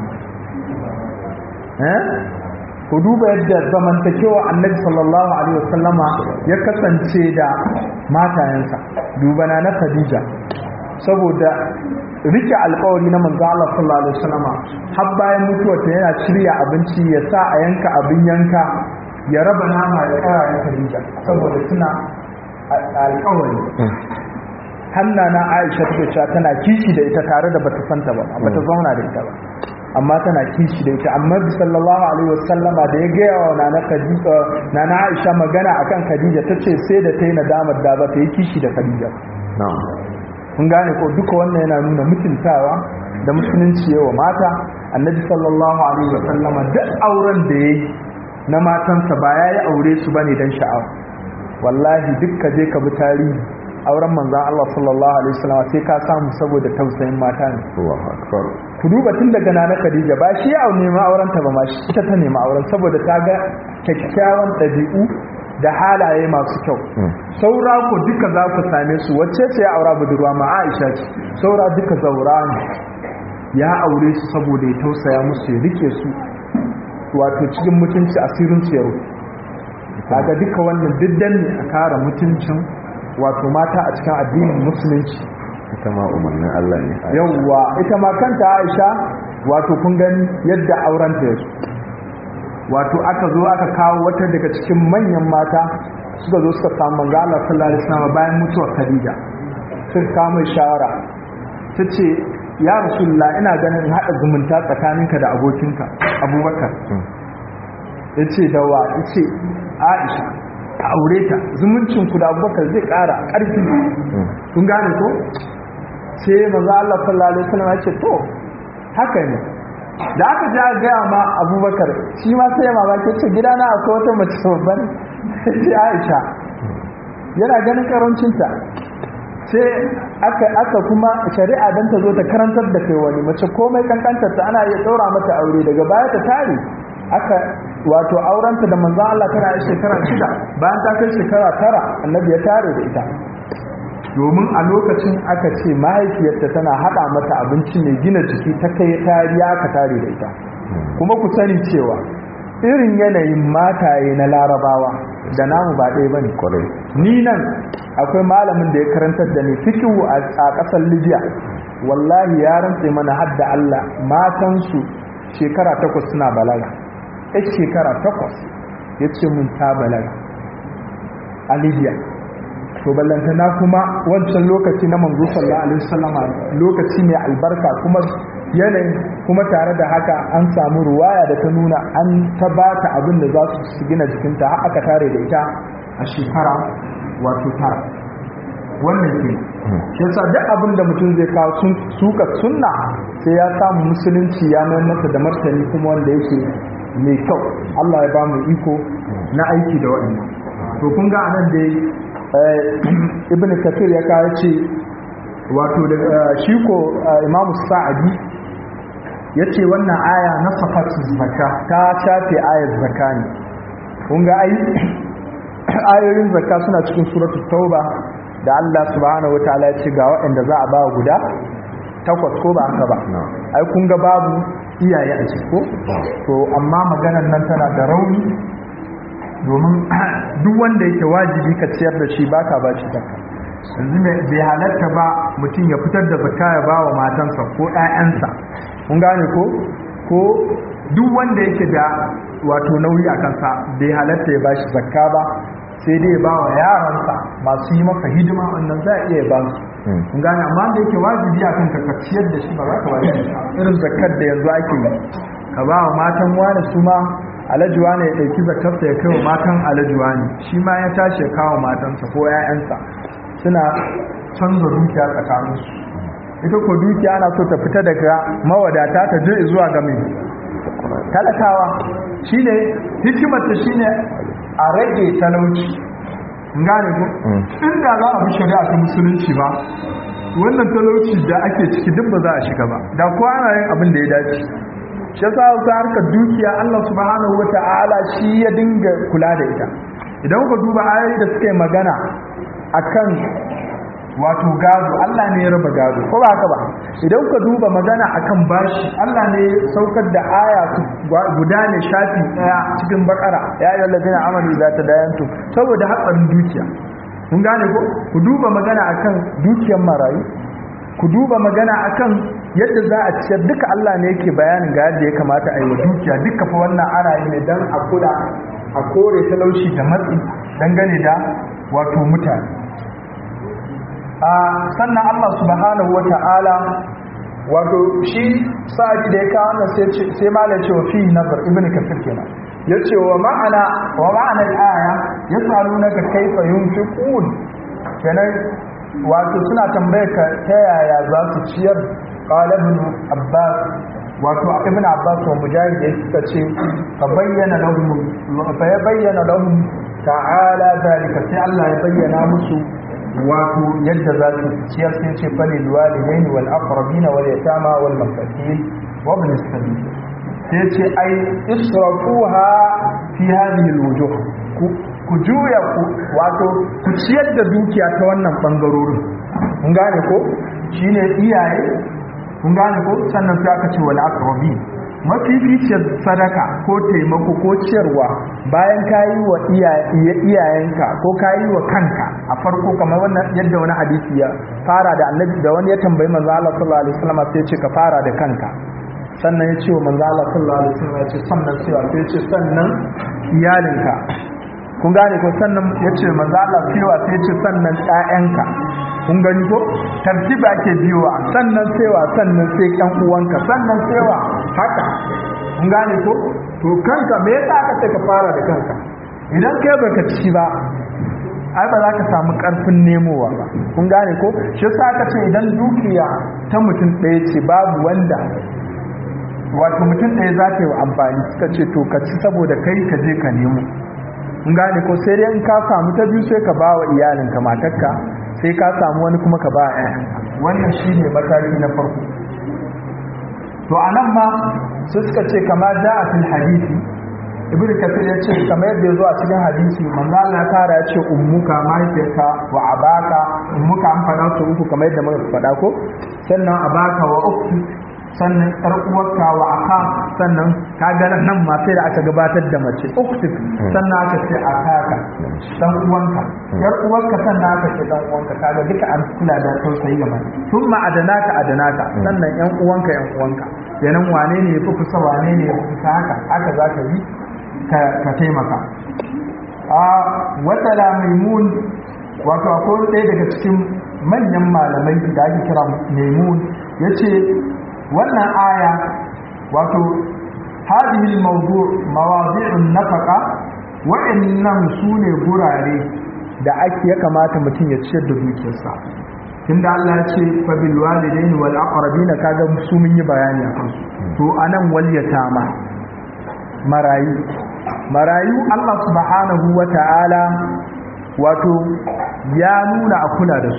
eh ku duba yadda zamantakewa annabi sallallahu alaihi wasallama ya kasance da matayensa duba na na Khadija saboda rike alkawari na manzo Allah sallallahu alaihi wasallam har bayan mutuwarta yana shirya abinci ya sa a yanka abin yanka ya raba nama ya kara ya Khadija saboda suna alkawari hanna na Aisha take cewa tana kishi da ita tare da bata santa ba bata zauna da ita ba amma tana kishi da ita amma bi sallallahu alaihi wasallama da ya gaya wa nana Khadija nana Aisha magana akan Khadija tace sai da ta yi nadamar da ba ta yi kishi da Khadija kun gane ko duka wannan yana nuna mutuntawa da musulunci yawa mata annabi sallallahu alaihi wa sallama duk auren da yayi na matansa ba yayi aure su bane dan sha'awa wallahi duk ka je ka bi tarihi auren manzon Allah sallallahu alaihi wasallam sai ka samu saboda tausayin mata ne Allahu akbar ku duba tun daga nana Khadija ba shi ya nema auren ta ba ma shi ita ta nema auren saboda ta ga kyakkyawan ɗabi'u da halaye masu kyau saura ku duka za ku same su wacce ce ya aura budurwa ma Aisha ce saura duka zaura ne ya aure su saboda ya tausaya musu ya rike su wato cikin mutunci asirin su yau kaga duka wannan diddan ne a kara mutuncin wato mata a cikin addinin musulunci ita ma umarnin Allah ne yawwa ita ma kanta Aisha wato kun gani yadda auren ta yake wato aka zo aka kawo wata daga cikin manyan mata suka zo suka samu manzo Allah sallallahu alaihi wasallam bayan mutuwar Khadija suka kawo mai shawara tace ya rasulullah ina ganin hada zumunta tsakaninka da abokinka Abubakar yace da wa yace Aisha a aure ta zumuncin ku da Abubakar zai kara karfi kun gane ko sai manzo Allah sallallahu alaihi wasallam ya ce to haka ne da aka ji a gaya ma abubakar shi ma sai ya mamaki ce gidana akwai wata mace babban sai aisha yana ganin karancinta sai aka aka kuma shari'a dan ta zo ta karantar da kai wani mace komai kankantar ta ana iya ɗaura mata aure daga baya ta tare aka wato aurenta da manzon Allah tana yi shekara shida bayan ta kai shekara tara annabi ya tare da ita domin a lokacin aka ce mahaifiyarta tana hada mata abinci mai gina jiki ta kai tariya ka tare da ita kuma ku sani cewa irin yanayin mataye na larabawa da namu ba ɗaya bane kwarai ni nan akwai malamin da ya karantar da ni fikihu a ƙasar libya wallahi ya rantse mana hadda allah matansu shekara takwas suna balaga ya shekara takwas ya ce mun ta balaga a libya to ballantana kuma wancan lokaci na manzo sallallahu alaihi wasallam lokaci mai albarka kuma yanayin kuma tare da haka an samu ruwaya da ta nuna an ta bata abin da za su gina jikinta har aka tare da ita a shekara wato tara wannan ke shi yasa duk abin da mutum zai kawo sun suka sunna sai ya samu musulunci ya mai masa da martani kuma wanda yake mai kyau Allah ya ba mu iko na aiki da waɗannan to kun ga anan dai ibn kafir ya kawo ce wato da shi ko Imam Sa'adi yace wannan aya na safatu zakka ta shafe ayar zakka ne kun ga ai ayoyin zakka suna cikin suratul tauba da Allah subhanahu wataala ya ce ga waɗanda za a ba guda takwas ko ba haka ba ai kun ga babu iyaye a ciki ko to amma maganar nan tana da rauni domin duk wanda yake wajibi ka ciyar da shi baka ba shi zakka yanzu bai halatta ba mutum ya fitar da zakka ya ba wa matansa ko ƴaƴansa kun gane ko ko duk wanda yake da wato nauyi a kansa bai halatta ya ba shi zakka ba sai dai ba wa yaransa masu yi maka hidima wannan za a iya ba su kun gane amma da yake wajibi akan ka ka ciyar da shi ba za ka ba shi irin zakkar da yanzu ake yi ka ba wa matan wani su ma alajuwa ne ya ɗauki zakarsa ya kai wa matan alajuwa ne shi ma ya tashi ya kawo matansa ko 'ya'yansa suna canza dukiya tsakaninsu ita ko dukiya ana so ta fita daga mawadata ta je zuwa ga mai talakawa shi ne hikimarta shi ne a rage talauci gane ko inda za a bi shari'a ta musulunci ba wannan talauci da ake ciki duk ba za a shiga ba da kuwa ana yin abin da ya dace shi yasa wasu harkar dukiya Allah subhanahu wata'ala shi ya dinga kula da ita idan ka duba ayoyi da suke magana akan wato gado Allah ne ya raba gado ko ba haka ba idan ka duba magana akan bashi Allah ne ya saukar da aya guda ne shafi daya cikin bakara ya ayyuhal ladina amanu idza tadayantum saboda hatsarin dukiya kun gane ko ku duba magana akan dukiyar marayu ku duba magana akan yadda za a ciyar duka Allah ne yake bayanin ga yadda ya kamata a yi wa dukiya duka fa wannan ana yi ne don a kula a kore talauci da matsi dangane da wato mutane sannan Allah subhanahu wa ta'ala wato shi sa'adi da ya kawo wannan sai mala ce wa fi nazar ibn kafir kenan ya ce wa ma'ana wa ma'ana al-aya yas'alunaka kayfa yunfiqun kenan wato suna tambayar ka ta yaya za su ciyar qala ibn abbas wato ibn abbas wa mujahid ya suka ce fa bayyana lahum fa bayyana lahum ta'ala zalika sai Allah ya bayyana musu wato yadda za su ciyar sai ce fa lil walidaini wal aqrabina wal yatama wal masakin wa ibn sabil sai ce ai israfuha fi hadhihi al wujuh ku juya ku wato ku ciyar da dukiya ta wannan bangarorin kun gane ko shine iyaye kun gane ko sannan sai aka ce wal aqrabi mafificiyar sadaka ko taimako ko ciyarwa bayan ka yi wa iyayenka ko ka yi wa kanka a farko kamar wannan yadda wani hadisi ya fara da annabi da wani ya tambayi manzo Allah sallallahu alaihi wasallam sai ya ce ka fara da kanka sannan ya ce wa manzo Allah sallallahu alaihi wasallam ya ce sannan sai ya ce sannan iyalinka kun gane ko sannan ya ce manzo Allah cewa sai ce sannan ƴaƴanka kun gani ko tartiba ake biyowa sannan sewa sannan sai ƴan uwanka sannan sewa haka kun gane ko to kanka me yasa aka ce ka fara da kanka idan kai baka ci ba ai ba za ka samu karfin nemowa ba kun gane ko shi yasa aka ce idan dukiya ta mutum ɗaya ce babu wanda wato mutum ɗaya za ta yi wa amfani suka ce to ka ci saboda kai ka je ka nemo in gane ko sai dai in ka samu ta biyu sai ka ba wa iyalinka matarka sai ka samu wani kuma ka ba a wannan shi ne mataki na farko to a nan ma sai suka ce kama da a fil hadisi ibnu kafir ya ce kamar yadda ya zo a cikin hadisi manzo Allah tara ya ce ummuka mahaifiyarka wa abaka ummuka an faɗa su uku kamar yadda muka faɗa ko sannan abaka wa ukti sannan yar uwarka wa aka sannan ka ga nan ma sai da aka gabatar da mace uktik sannan aka ce akaka dan uwanka yar uwarka sannan aka ce dan uwanka kaga duka an kula da tausayi ga mace thumma adanaka adanaka sannan yan uwanka yan uwanka yanan wane ne yafi kusa wane ne yafi kusa haka haka zaka yi ka taimaka a wata la maimun wato akwai ɗaya daga cikin manyan malamai da ake kira maimun yace wannan aya wato hadhihi al-mawdu' mawadi'un nafaqa wa'annan sune gurare da ake ya kamata mutum ya ciyar da dukiyarsa tunda Allah ya ce fa bil walidaini wal aqrabina kaga su mun yi bayani akan su to anan wal yatama marayu marayu Allah subhanahu wata'ala wato ya nuna a kula da su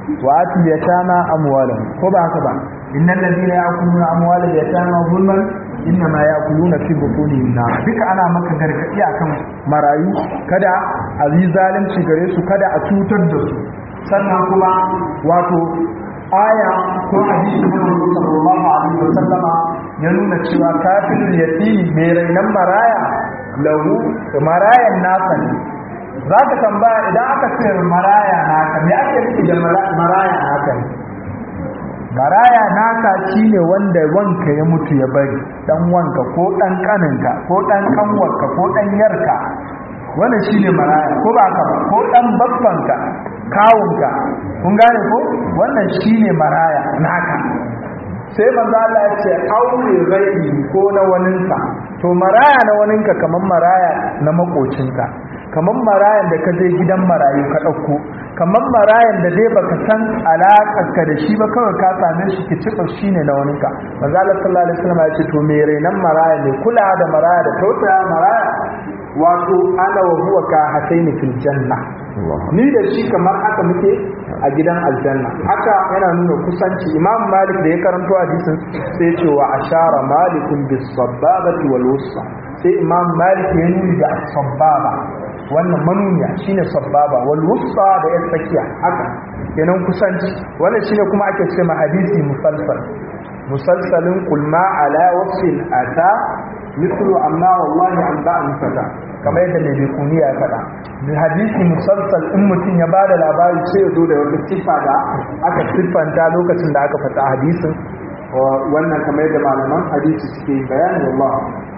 wa ati yatama amwalahum ko ba haka ba innal ladina ya'kuluna amwalal yatama zulman innama ya'kuluna fi butunihim nar duka ana maka gargadi akan marayu kada a yi zalunci gare su kada a cutar da su sannan kuma wato aya ko hadisi na Annabi sallallahu alaihi wasallama ya nuna cewa kafirul yatimi mai rainan maraya lahu marayan nasa ne za ka tambaya idan aka ce maraya naka me ake nufi da maraya naka ne maraya naka shine wanda wanka ya mutu ya bari dan wanka ko dan kaninka ko dan kanwarka ko dan yarka wannan shine maraya ko ba ka ba ko dan babbanka kawunka kun gane ko wannan shine maraya naka sai manzo Allah ya ce aure rai ko na waninka to maraya na waninka kaman maraya na makocinka kaman marayan da ka je gidan marayu ka dauko kaman marayan da dai baka san alakarka da shi ba kawai ka same shi ki cifa shine na waninka manzo Allah sallallahu alaihi wasallam ya ce to me renan maraya ne kula da maraya da tausaya maraya wato ana wa huwa ka hataini fil janna ni da shi kamar haka muke a gidan aljanna haka yana nuna kusanci imam malik da ya karanto hadisin sai ya ce wa ashara malikun bis sababati wal wusta sai imam malik ya nuni da sababa wannan manuniya shine sababa wal wusta da ya tsakiya haka kenan kusanci wannan shine kuma ake ce ma hadisi musalsal musalsalin kulma ala wasfin ata mislu amma wallahi an ba'an fata kamar yadda mai bekuniya ya faɗa da hadisi musalsal in mutum ya bada labari sai ya zo da wata siffa da aka siffanta lokacin da aka fata hadisin wannan kamar yadda malaman hadisi suke bayani wallah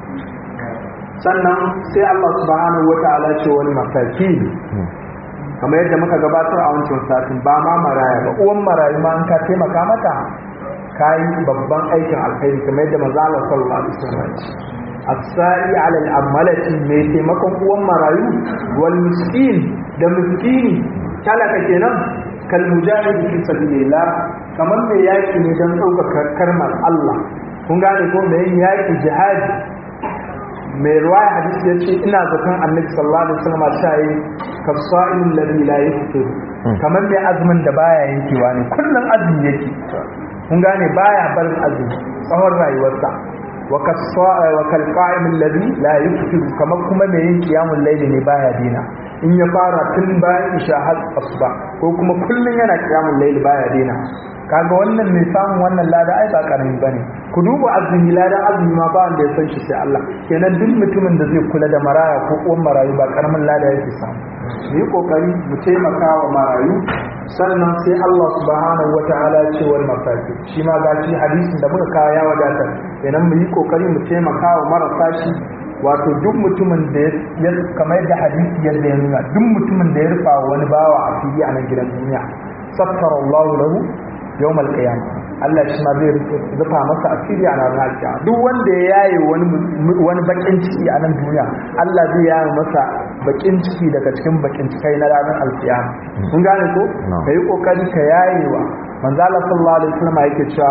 sannan sai Allah subhanahu wata'ala ce wani mataki kamar yadda muka gabatar a wancan satin ba ma maraya ba uwan marayu ma an ka taimaka mata kayi babban aikin alkhairi kamar yadda manzo Allah sallallahu alaihi wasallam as-sa'i 'ala al-amalati mai taimakon uwan marayu wal miskin da miskini talaka kenan kal mujahid fi sabilillah kamar mai yaki ne don ɗaukaka karmar Allah kun gane ko mai yaki jihadi mai ruwaya hadisi ya ce ina zaton annabi sallallahu alaihi wasallam ta yi kafsa'il ladhi la yaftir kamar mai azumin da baya yankewa ne kullun azumi yake kun gane baya barin azumi tsawon rayuwarsa wa kasfa'a wa kalqa'im alladhi la yaftir kamar kuma mai yin qiyamul layli ne baya dina in ya fara tun bayan isha har asuba ko kuma kullun yana qiyamul layli baya dina kaga wannan mai samun wannan lada ai ba karami bane ku duba azumi lada azumi ma ba wanda ya san shi sai Allah kenan duk mutumin da zai kula da maraya ko uwan marayu ba karamin lada yake samu mu yi kokari mu taimaka wa marayu sannan sai Allah subhanahu wataala ya ce wal mafaki shi ma ga shi hadisin da muka kawo ya wadatar kenan mu yi kokari mu taimaka wa marasa shi wato duk mutumin da ya kamar da hadisi yadda ya nuna duk mutumin da ya rufa wani bawa a fili a nan gidan duniya saffara Allah lahu yawm al-qiyam Allah shi ma zai rufa masa asiri a ranar kiyama duk wanda ya yaye wani wani bakin ciki a nan duniya Allah zai yaye masa bakin ciki daga cikin bakin cikai na ranar alkiyama kun gane ko kai kokari ka yayewa manzo Allah sallallahu alaihi wasallam yake cewa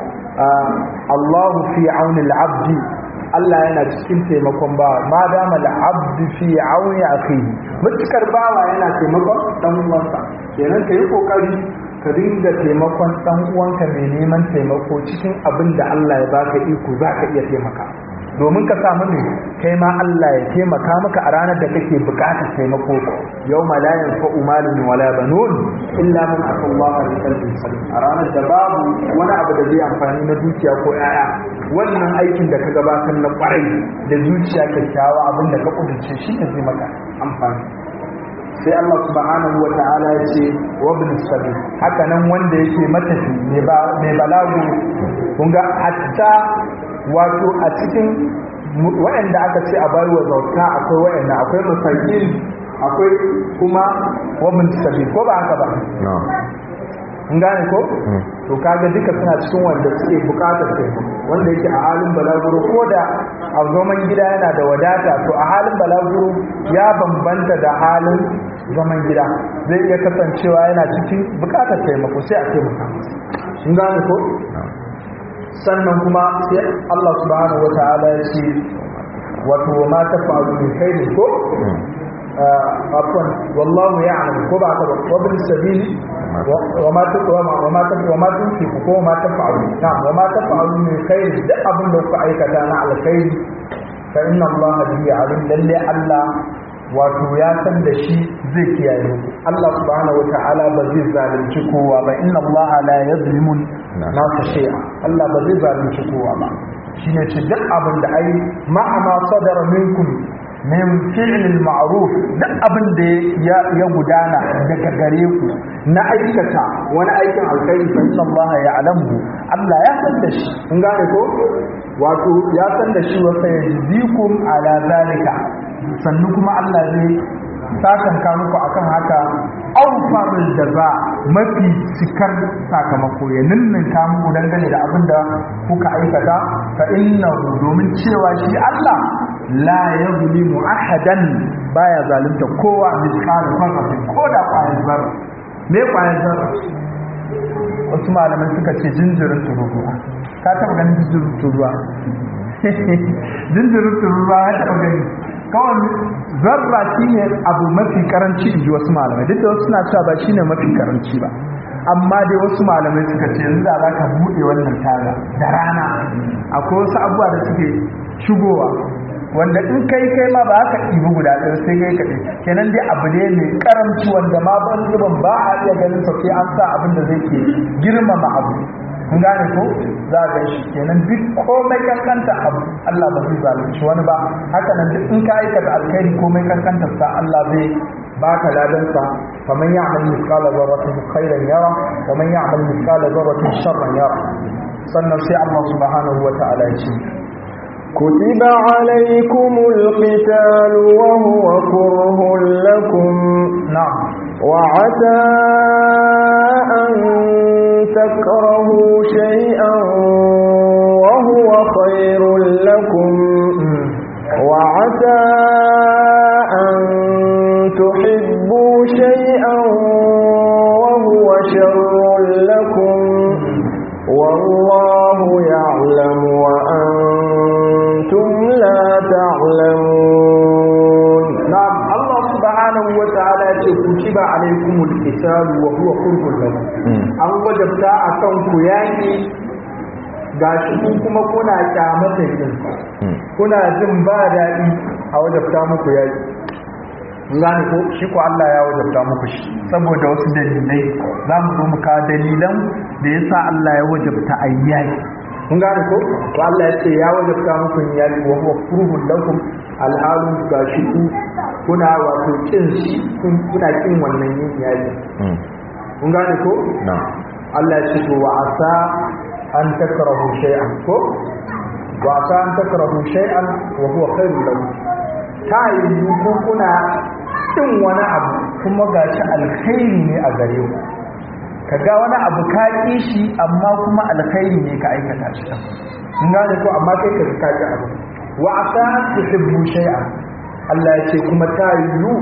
Allahu fi auni al-abdi Allah yana cikin taimakon bawa ma dama al-abdu fi auni akhihi mutukar bawa yana taimakon dan uwansa kenan kai kokari ka dinga taimakon ɗan uwanka mai neman taimako cikin abin da Allah ya baka iko za ka iya taimaka domin ka samu ne kai ma Allah ya taimaka maka a ranar da kake bukatar taimako yau ma la yanfa'u malun wala banun illa man atallaha bi qalbin salim a ranar da babu wani abu da zai amfani na dukiya ko yaya wannan aikin da ka gabatar na kwarai da zuciya kyakkyawa abin da ka kudurce shi ne zai maka amfani sai Allah subhanahu wa ta'ala ya ce wa ibn sabil haka nan wanda yake matafi mai balagu kun ga hatta wato a cikin waɗanda aka ce a bayar wa zauta akwai waɗanda akwai masakin akwai kuma wa ibn sabil ko ba haka ba in gane ko to kaga duka suna cikin wanda suke bukatar taimako wanda yake a halin balaguro ko da a zaman gida yana da wadata to a halin balaguro ya bambanta da halin zaman gida zai iya kasancewa yana cikin bukatar taimako sai a taimaka in gane ko sannan kuma sai Allah subhanahu wataala ya ce wato ma ta faru min khairin ko afwan wallahu ya'lam ko ba ka ba wa bil sabili wa ma taqwa wa ma taqwa wa ma tunfiqu ko ma tafa'alu na'am wa ma tafa'alu min khair duk abin da kuka aikata na alkhairi fa inna allaha bihi alim lalle Allah wato ya san da shi zai kiyaye ku Allah subhanahu wata'ala ba zai zalunci kowa ba inna Allah la yazlimu nasa shay'a Allah ba zai zalunci kowa ba shine ce duk abin da ai ma'a ma sadara minkum min fi'lil ma'ruf duk abin da ya ya gudana daga gare ku na aikata wani aikin alkhairi fa inna Allah ya'lamu Allah ya san da shi kun gane ko wato ya san da shi wa sayyidikum ala zalika sannu kuma Allah zai sakanka muku akan haka aufarul jaza mafi cikar sakamako ya ninninka muku dangane da abin da kuka aikata fa innahu domin cewa shi Allah la yuzlimu ahadan baya zalunta kowa misal farratin ko da kwayar zarra me kwayar zarra wasu malaman suka ce jinjirin tururuwa ka taba ganin jinjirin tururuwa jinjirin tururuwa ya taba gani kawai zarra shi ne abu mafi karanci in ji wasu malamai duk da wasu suna cewa ba shi ne mafi karanci ba amma dai wasu malamai suka ce yanzu da za ka buɗe wannan taga da rana akwai wasu abubuwa da suke shigowa wanda in kai kai ma ba ka ɗibi guda ɗaya sai kai kaɗai kenan dai abu ne mai karanci wanda ma ban zuban ba a iya ganin sa sai an sa abin da zai ke girmama abu kun gane ko za a gan shi kenan duk komai kankanta abu Allah ba zai zalunci wani ba haka nan duk in ka aikata alkhairi komai kankanta sa Allah zai baka ladan sa faman ya'mal mithqala dharratin khairan yara wa man ya'mal mithqala dharratin sharran yara sannan sai Allah subhanahu wa ta'ala ya ce كتب عليكم القتال وهو كره لكم نعم وعسى أن تكرهوا شيئا وهو خير لكم وعسى أن تحبوا شيئا وهو شر لكم والله يعلم وأنتم لا تعلمون نعم الله سبحانه وتعالى كتب عليكم القتال وهو كره لكم an wajabta a kan ku yaƙi ga shi kuma kuna kyamatar yin kuna jin ba daɗi a wajabta muku yaƙi gane ko shi ko Allah ya wajabta muku shi saboda wasu dalilai za mu zo mu kawo dalilan da ya sa Allah ya wajabta a yaƙi kun gane ko to Allah ya ce ya wajabta muku yaƙi wa huwa kurhun lakum alhalu ga shi ku kuna wato kin shi kuna kin wannan yin yaƙi kun gane ko Allah ya ce to wa asa an takrahu shay'an ko wa asa an takrahu shay'an wa huwa khairul lakum ta yi ko kuna kin wani abu kuma gashi alkhairi ne a gare ku kaga wani abu ka ki shi amma kuma alkhairi ne ka aikata shi kun gane ko amma kai ka ka ki abu wa asa an tuhibbu shay'an Allah ya ce kuma ta yi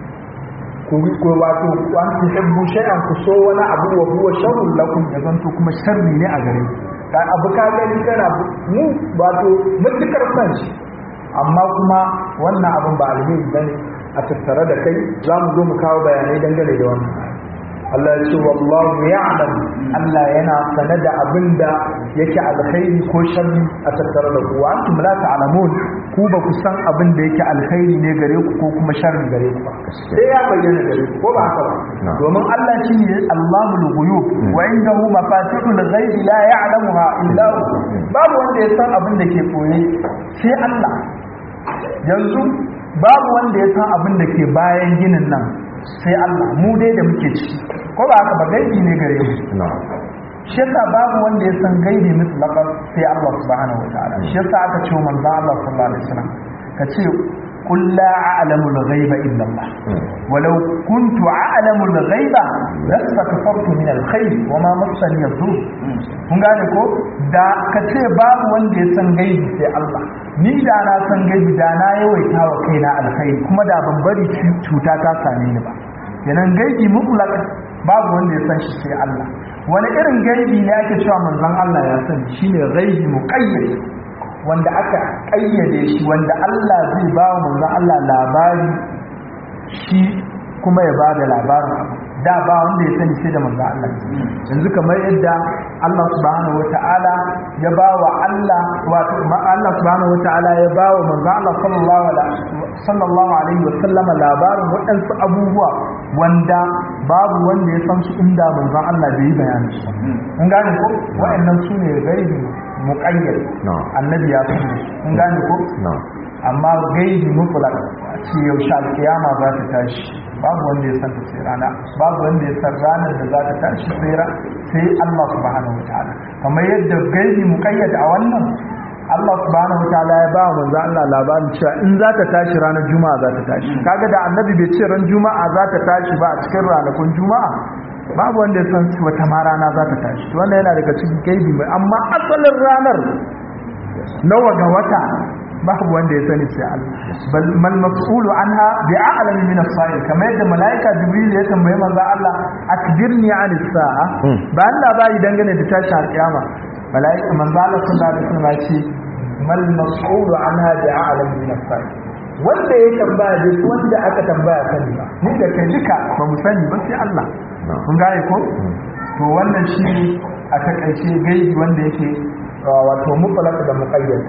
ku ko wato an tuhibbu shay'an ku so wani abu wa huwa sharrun lakum ya zanto kuma sharri ne a gare ku ka abu ka gani kana mu wato mutukar san shi amma kuma wannan abin ba alheri bane a tattare da kai za mu zo mu kawo bayanai dangane da wannan Allah ya ce wallahu ya'lam Allah yana sane da abin da yake alkhairi ko sharri a tattare da ku antum la ta'lamun ku ba ku san abin da yake alkhairi ne gare ku ko kuma sharri gare ku ba sai ya bayyana gare ku ko ba haka ba domin Allah shi ne Allahul ghuyub wa indahu mafatihul ghaib la ya'lamuha illa hu babu wanda ya san abin da ke koye sai Allah yanzu babu wanda ya san abin da ke bayan ginin nan sai Allah mu dai da muke ciki ko ba haka ba gaibi ne gare mu shi yasa babu wanda ya san gaibi mutlaqan sai Allah subhanahu wataala shi yasa aka ce manzo Allah sallallahu alaihi wasallam ka ce qul la a'lamu al-ghaiba illa Allah walau kuntu a'lamu al-ghaiba lastakfartu min al-khair wa ma massani yadur kun gane ko da ka ce babu wanda ya san gaibi sai Allah ni da na san gaibi da na yawaita wa kaina alkhairi kuma da ban bari cuta ta same ni ba kenan gaibi mutlaq babu wanda ya san shi sai Allah wani irin gaibi ne ake cewa manzon Allah ya sani shine gaibi muqayyad wanda aka kayyade shi wanda Allah zai ba wa manzon Allah labari shi kuma ya bada labarin abu da ba wanda ya sani sai da manzo Allah yanzu kamar yadda Allah subhanahu wataala ya ba wa Allah wato Allah subhanahu wataala ya ba wa manzo Allah sallallahu alaihi sallallahu alaihi wasallam labarin waɗansu abubuwa wanda babu wanda ya san su inda manzo Allah bai yi bayani su kun gane ko waɗannan su ne gaibi muqayyad annabi ya san su kun gane ko amma gaibi mutlaq ce yaushe alkiyama za ta tashi babu wanda ya san ta sai rana babu wanda ya san ranar da za ta tashi sai sai Allah subhanahu wataala kamar yadda gaibi muqayyad a wannan Allah subhanahu wataala ya ba manzo Allah labarin cewa in za ta tashi ranar juma'a za ta tashi kaga da annabi bai ce ran juma'a za ta tashi ba a cikin ranakun juma'a babu wanda ya san wata ma rana za ta tashi wannan yana daga cikin gaibi mai amma asalin ranar nawa ga wata babu wanda ya sani sai Allah bal mal mas'ulu anha bi a'lam min as-sa'il kamar yadda malaika jibril ya tambaye manzo Allah akbirni 'an as-sa'a ba Allah bai dangane da tashi al-kiyama malaika manzo Allah sallallahu alaihi wasallam ya ce mal mas'ulu anha bi a'lam min as-sa'il wanda ya tambaya da wanda aka tambaya sani ba ni da kai duka ba mu sani ba sai Allah kun gane ko to wannan shi a takaice gaibi wanda yake wato mutlaq da muqayyad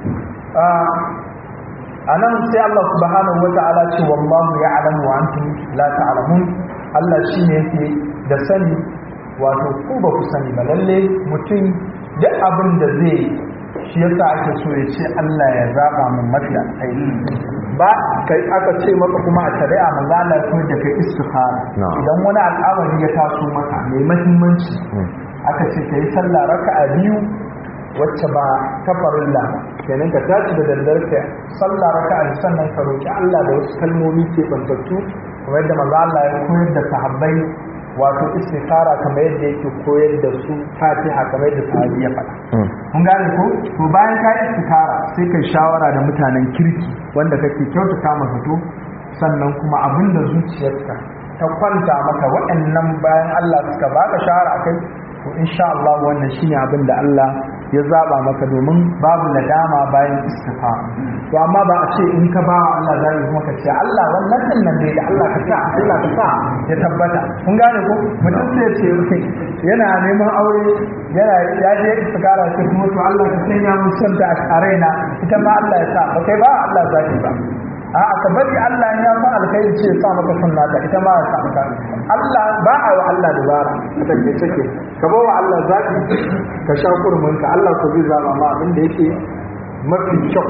a nan sai Allah subhanahu wa ta'ala ce wallahu ya'lamu wa antum la ta'lamun Allah shine yake da sani wato ku ba ku sani ba lalle mutum duk abin da zai shi yasa ake so ya ce Allah ya zaba mun mafi alkhairi ba kai aka ce maka kuma a shari'a manzo Allah ya da kai istikhara idan wani al'amari ya taso maka mai muhimmanci aka ce kai sallah raka'a biyu wacce ba ta farilla kenan ka tashi da daddare ka sallah raka'a sannan ka roki Allah da wasu kalmomi ke bantattu kamar yadda manzo Allah ya koyar da sahabbai wato istikhara kamar yadda yake koyar da su Fatiha kamar yadda sahabi ya faɗa kun gane ko to bayan ka istikhara sai kai shawara da mutanen kirki wanda kake kyautata masa to sannan kuma abin da zuciyarka ta kwanta maka waɗannan bayan Allah suka baka shawara akai to insha Allah wannan shine abin da Allah ya zaba maka domin babu nadama bayan istifa to amma ba a ce in ka ba Allah zai kuma ka ce Allah wannan din nan dai da Allah ka sa Allah ka sa ya tabbata kun gane ko mutum sai ce yana neman aure yana ya je istikara ce kuma to Allah ka sanya mun son ta a raina ita ma Allah ya sa ba kai ba Allah zaki ba a ka bari Allah ya san alkhairi ce sa maka sunna ta ita ma ya sa maka Allah ba a wa Allah dubara take take ka ba wa Allah zaki ka sha kurmin ka Allah ko zai zaba ma abin da yake mafi kyau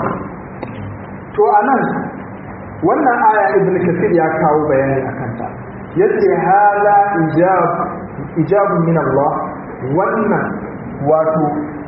to anan wannan aya ibn kathir ya kawo bayani akan ta yace hada ijab ijabun min Allah wannan wato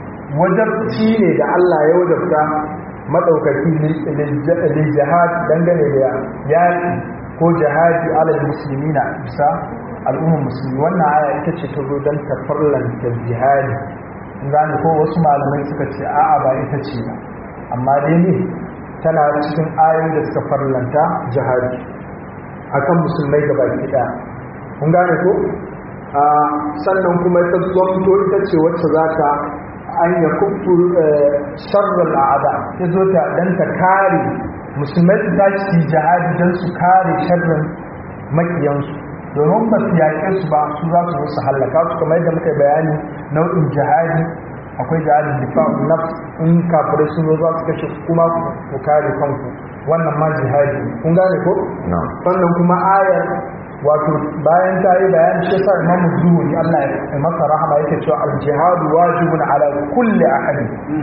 wajabci ne da Allah ya wajabta madaukaki lil jihad dangane da yaki ko jihadi alal muslimina bisa al'ummar musulmi wannan aya ita ce ta zo don ta farlanta jihadi gane ko wasu malamai suka ce a'a ba ita ce ba amma dai ne tana cikin ayoyi da suka farlanta jihadi akan musulmai gaba ɗaya kun gane ko sannan kuma ta zonto ita ce wacce za ta an ya kufu sharral a'ada ya zo ta dan ta kare musulmai su tashi jihadi don su kare sharrin makiyansu domin ba su yaƙe su ba su za su zo su hallaka su kamar yadda muka bayani nau'in jihadi akwai jihadin difa'un nafs in kafirai sun zo za su kashe kuma ku kare kanku wannan ma jihadi kun gane ko sannan kuma ayar wato bayan ta yi bayani shi sa imamu zuhuri Allah ya masa rahama yake cewa al-jihadu wajibun ala kulli ahadin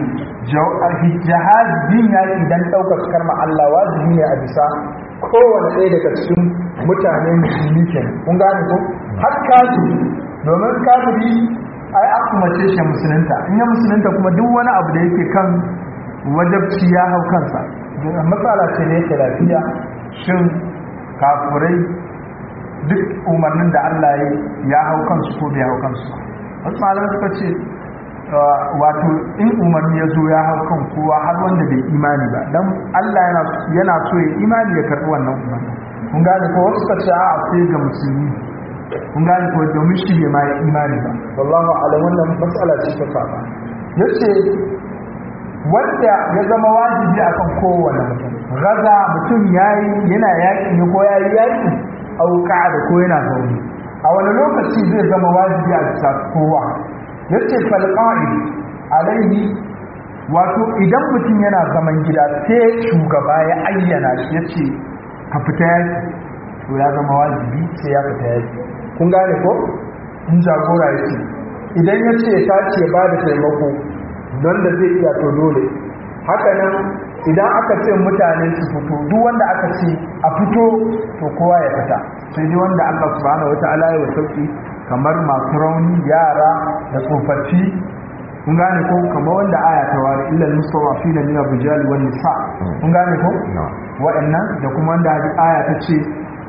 jihad din yaki dan daukar karma Allah wajibi ne a bisa kowane ɗaya daga cikin mutane musulmi kenan kun gane ko har kafiri domin kafiri ai aka mace shi musulunta in ya musulunta kuma duk wani abu da yake kan wajabci ya hau kansa matsala ce da yake lafiya shin kafirai duk umarnin da Allah ya hau kansu ko bai hau kansu wasu malamai suka ce wato in umarni ya zo ya hau kan kowa har wanda bai imani ba don Allah yana so ya imani ya karɓi wannan umarni kun gane ko wasu suka ce a sai ga musulmi kun gane ko domin shi bai ma ya imani ba wallahu alam wannan matsala ce ta faɗa yace wanda ya zama wajibi akan kowane mutum gaza mutum yayi yana yaki ne ko yayi yaki au da ko yana zaune a wani lokaci zai zama wajibi a bisa kowa yace fal qa'id alaihi wato idan mutum yana zaman gida sai shugaba ya ayyana shi yace ka fita yaki to ya zama wajibi sai ya fita yaki kun gane ko in jagora yake idan ya ce ta ce ba da taimako don da zai iya to dole haka nan idan aka ce mutane su fito duk wanda aka ce a fito to kowa ya fita sai dai wanda Allah subhanahu wata'ala ya sauki kamar masu rauni yara da tsofaffi kun gane ko kamar wanda aya ta wari illal mustawafina min ar-rijali wan nisa kun gane ko wa'annan da kuma wanda aya ta ce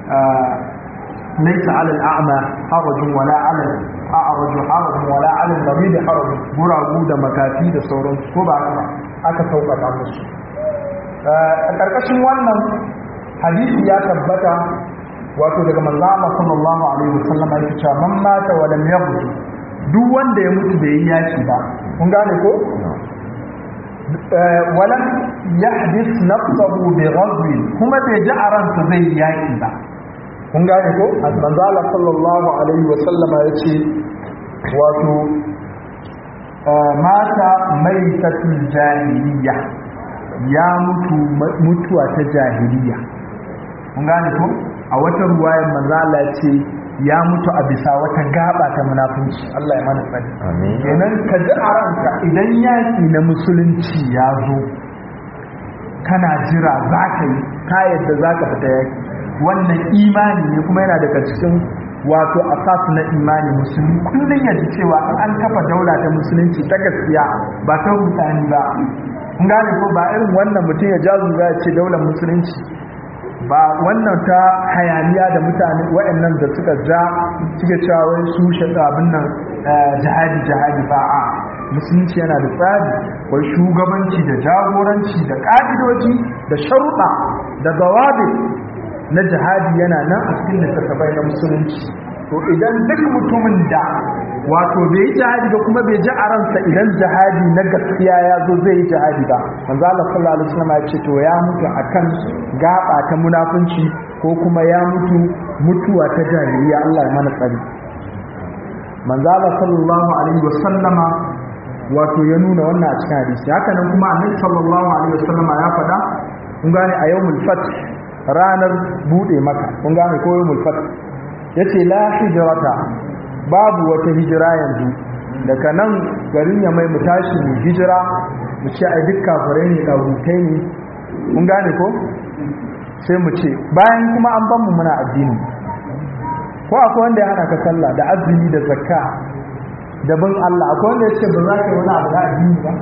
ليس على الأعمى حرج ولا على الأعرج حرج ولا على المريض حرج guragu da makafi da sauran ko ba haka aka sauƙaƙa musu a ƙarƙashin wannan hadisi ya tabbata wato daga manzo Allah sallallahu alaihi wasallam ya ce man mata wa lam yaghzu duk wanda ya mutu bai yi yaki ba kun gane ko walam yahdith nafsahu bi ghazwi kuma bai ji a ransa zai yi yaki ba kun gane ko manzo Allah sallallahu alaihi wa sallama yace wato mata maitatul jahiliya ya mutu mutuwa ta jahiliya kun gane ko a wata ruwayar manzo Allah yace ya mutu a bisa wata gaba ta munafunci Allah ya mana tsari amin kenan ka ji a ranka idan yaki na musulunci ya zo kana jira za ka yi ka yadda za ka fita yaki wannan imani ne kuma yana daga cikin wato asas na imani musulmi kullum ya ji cewa an kafa daula ta musulunci ta gaskiya ba ta rutani ba kun gane ko ba irin wannan mutum ya jazu ya ce daular musulunci ba wannan ta hayaniya da mutane waɗannan da suka ja suke cewa wai su shaɗa abin nan jihadi jihadi ba a musulunci yana da tsari wai shugabanci da jagoranci da ƙa'idoji da sharuɗa da zawabi na jihadi yana nan a cikin littattafai na musulunci to idan duk mutumin da wato bai yi jihadi ba kuma bai ji a ransa idan jihadi na gaskiya ya zo zai yi jihadi ba manzo Allah sallallahu alaihi wasallam ya ce to ya mutu akan gaba ta munafunci ko kuma ya mutu mutuwa ta jahiliya Allah ya mana tsari manzo Allah sallallahu alaihi wasallama wato ya nuna wannan a cikin hadisi haka nan kuma annabi sallallahu alaihi wasallama ya faɗa kun gane a yawmul fath ranar bude maka kun gane ko yawmul fath yace la hijrata babu wata hijira yanzu daga nan garin ya mai mu tashi mu hijira mu ce ai duk kafirai ne dagutai ne kun gane ko sai mu ce bayan kuma an ban mu muna addini ko akwai wanda ya hana ka sallah da azumi da zakka da bin Allah akwai wanda ya ce ba za ka yi wani abu da addini ba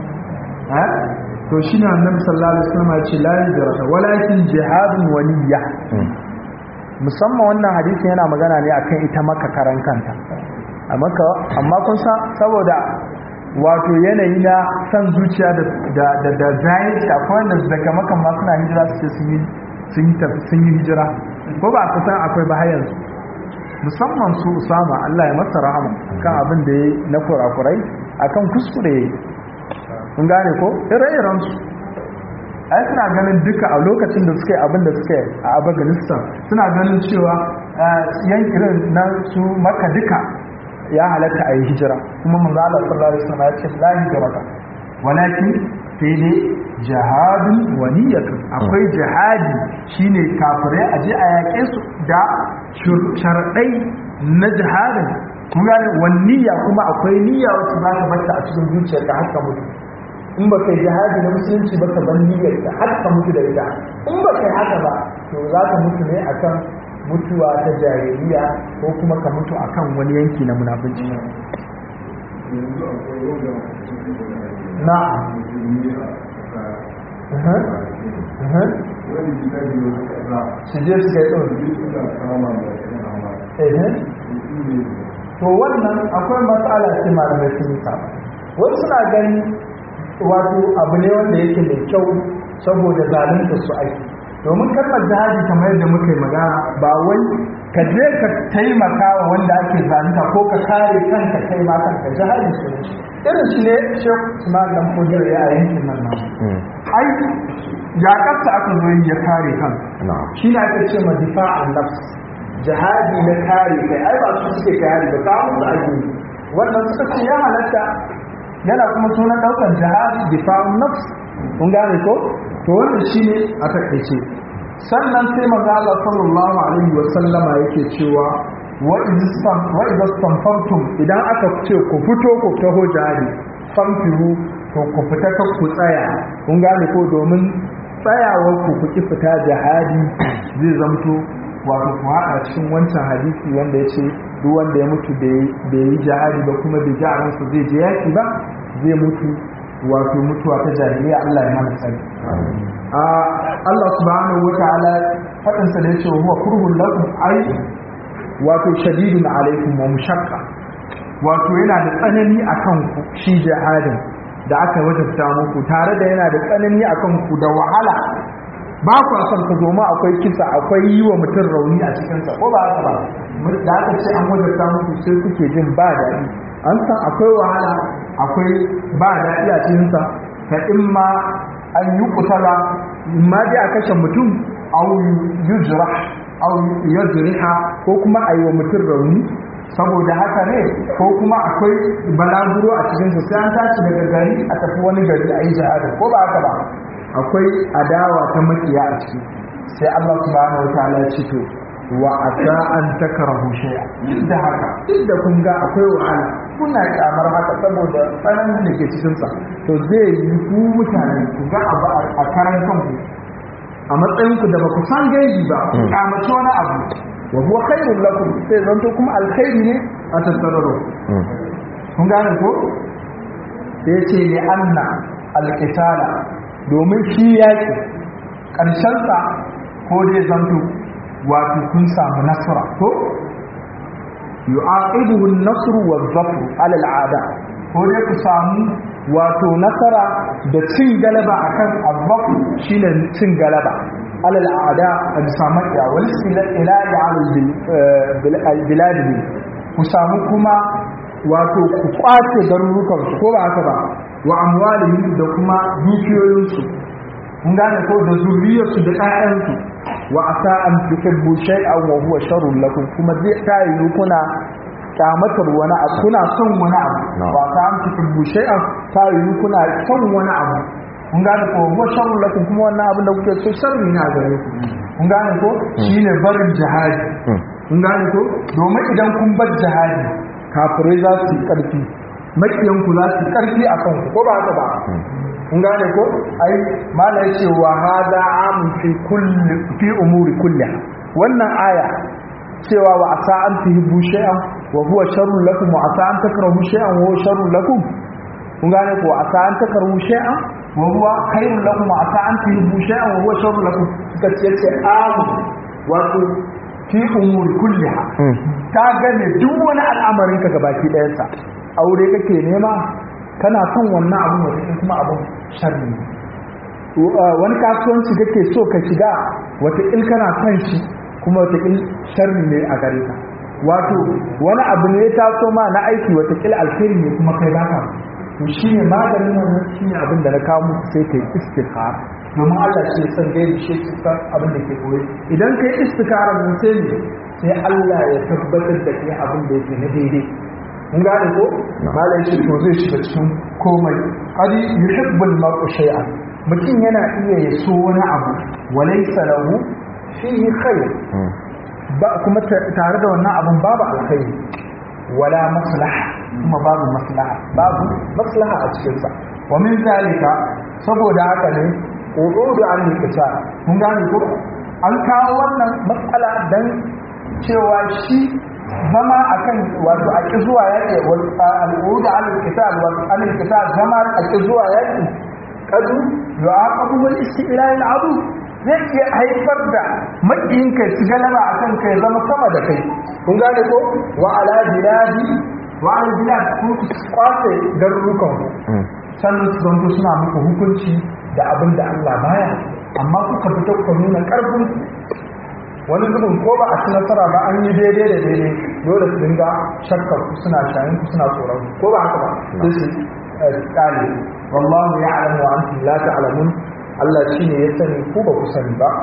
to shi ne annabi sallallahu alaihi wasallam ya ce la hijrata walakin jihadun waliyya musamman wannan hadisin yana magana ne akan ita maka karan kanta amma amma kun san saboda wato yanayi na san zuciya da da da, da jahilci akwai wanda daga makan ma suna hijira su ce sun yi sun yi sun yi hijira ko ba ku san akwai ba yanzu musamman su Usama Allah ya masa rahama kan abin da yayi na kurakurai akan kuskure kun gane ko ire-iren su ai suna ganin duka a lokacin da suka yi abin da suka yi a afghanistan suna ganin cewa yankirin na su maka duka ya halatta a yi hijira kuma manzo Allah sallallahu alaihi wasallam ya ce la hijrata walakin sai dai jihadun waniyatu akwai jihadi shine kafirai a je a yaƙe su da sharadai na jihadin kuma wanniya kuma akwai niyya wacce za ka bata a cikin zuciyarka har ka mutu in ba kai jihadi na musulunci ba ka ban niyyar ka har ka mutu da ita in ba kai haka ba to za ka mutu ne akan mutuwa ta jahiliya ko kuma ka mutu akan wani yanki na munafunci na su je su kai ɗin to wannan akwai matsala ce malamai sun yi saba wasu suna gani wato abu ne wanda yake mai kyau saboda zalunta su aiki domin kalmar jihadi kamar yadda muka yi magana ba wai ka je ka taimaka wa wanda ake zalunta ko ka kare kanka kai ma kanka jihadi su ne irin shi ne shek usman dan fujir ya a yankin nan nan ai yaƙarsa aka zo yi ya kare kan na'am shi na ake ce ma difa'an nafs jihadi na kare kai ai ba su suke kare ba kawo su ake yi wannan suka ce ya halatta yana kuma sunan ɗaukar jihadi difa'un nafs kun gane ko to wannan shine a takaice sannan sai manzo Allah sallallahu alaihi wa sallama yake cewa wa idistan wa idastanfartum idan aka ce ku fito ku taho jihadi famfiru to ku fita ka ku tsaya kun gane ko domin tsayawar ku ku ki fita jihadi zai zamto wato ku haɗa cikin wancan hadisi wanda ya ce duk wanda ya mutu bai yi jihadi ba kuma bai ji a ransa zai je yaki ba zai mutu wato mutuwa ta jahiliya Allah ya mana sani a Allah subhanahu wa ta'ala fadin sa da yace wa huwa kurhun lakum ai wato shadidun alaikum wa mushaqqa wato yana da tsanani akan ku shi jihadin da aka wajabta muku tare da yana da tsanani akan ku da wahala ba ku son ka zo ma akwai kisa akwai yi wa mutum rauni a cikinsa ko ba haka ba da aka ce an wajabta muku sai kuke jin ba daɗi an san akwai wahala akwai ba daɗi a cikinsa ta in ma an yi kutala in ma dai a kashe mutum au yujra au yajriha ko kuma a yi wa mutum rauni saboda haka ne ko kuma akwai balaguro a cikinsa sai an tashi daga gari a tafi wani gari a yi jihadin ko ba haka ba akwai adawa ta makiya a ciki sai Allah subhanahu wa ta'ala ya ce to wa asa an takrahu shay'a duk da haka duk da kun ga akwai wahala kuna kyamar haka saboda tsananin da ke cikin sa to zai yi ku mutane ku ga abu a karan kanku a matsayin ku da ba ku san gaibi ba ku kyamace wani abu wa huwa khairul lakum sai zanto kuma alkhairi ne a tattararo kun gane ko sai ce li anna alqitala domin shi yaki karshen sa ko dai zanto wato kun samu nasara ko yu'aqibuhu an-nasru wadh-dhafru 'ala al-'ada ko dai ku samu wato nasara da cin galaba akan al-dhafru shine cin galaba 'ala al-'ada a bisa makiya wal ilahi 'ala al-bilad ku samu kuma wato ku kwace garurukan su ko ba haka ba wa amwalihim da kuma dukiyoyinsu kun gane ko da zuriyarsu da ƴaƴansu wa asa an tuhibbu shay'an wa huwa sharrun lakum kuma zai tayi kuna kyamatar wani abu kuna son wani abu wa asa an tuhibbu shay'an tayi kuna son wani abu kun gane ko huwa sharrun lakum kuma wannan abin da kuke so sharri ne a gare ku kun gane ko shine barin jihadi kun gane ko domin idan kun bar jihadi kafirai za su yi karfi makiyanku za su yi karfi a kanku ko ba haka ba kun gane ko ai mala yace wa hada amun fi kulli fi umuri kulliha wannan aya cewa wa asa an tuhibbu shay'an wa huwa sharrun lakum wa asa an takrahu shay'an wa huwa sharrun lakum kun gane ko asa an takrahu shay'an wa huwa khairun lakum wa asa an tuhibbu shay'an wa huwa sharrun lakum suka ce ce amun wato fi umuri kulliha ta gane duk wani al'amarin ka gabaki ɗayansa aure kake nema kana son wannan abin wata kuma abin sharri wani kasuwanci kake so ka shiga wata il kana son shi kuma wata il sharri ne a gare ka wato wani abu ne ya taso ma na aiki wata il alheri ne kuma kai baka to shine maganin wannan shine abin da na kawo muku sai kai istikhara domin Allah shi ya san gaibi shi ya san abin da ke koyi idan kai istikhara mun sai ne sai Allah ya tabbatar da kai abin da yake na daidai mun gane ko malai shi to zai shiga cikin komai qadi yuhibbul mar'u shay'an mutum yana iya ya so wani abu walaysa lahu fihi khair ba kuma tare da wannan abun babu alkhairi wala maslaha kuma babu maslaha babu maslaha a cikin sa wa min zalika saboda haka ne urudu an likita mun gane ko an kawo wannan matsala dan cewa shi zama akan wato a ƙi zuwa yaƙi al'udu al-qital wa al-qital zama a ƙi zuwa yaƙi kadu yu'aqabu wal isti'la al-adu zai iya haifar da makiyin kai su galaba akan kai zama sama da kai kun gane ko wa ala biladi wa ala bilad ku kwace garurukan ku sannan su zanto suna muku hukunci da abin da Allah baya amma kuka fito ku nuna karfin wani zubin ko ba a ci nasara ba an yi daidai da daidai dole su dinga shakkar ku suna shayin ku suna tsoron ko ba haka ba sai su kale wallahu ya'lamu wa antum la ta'lamun Allah shine ya sani ku ba ku sani ba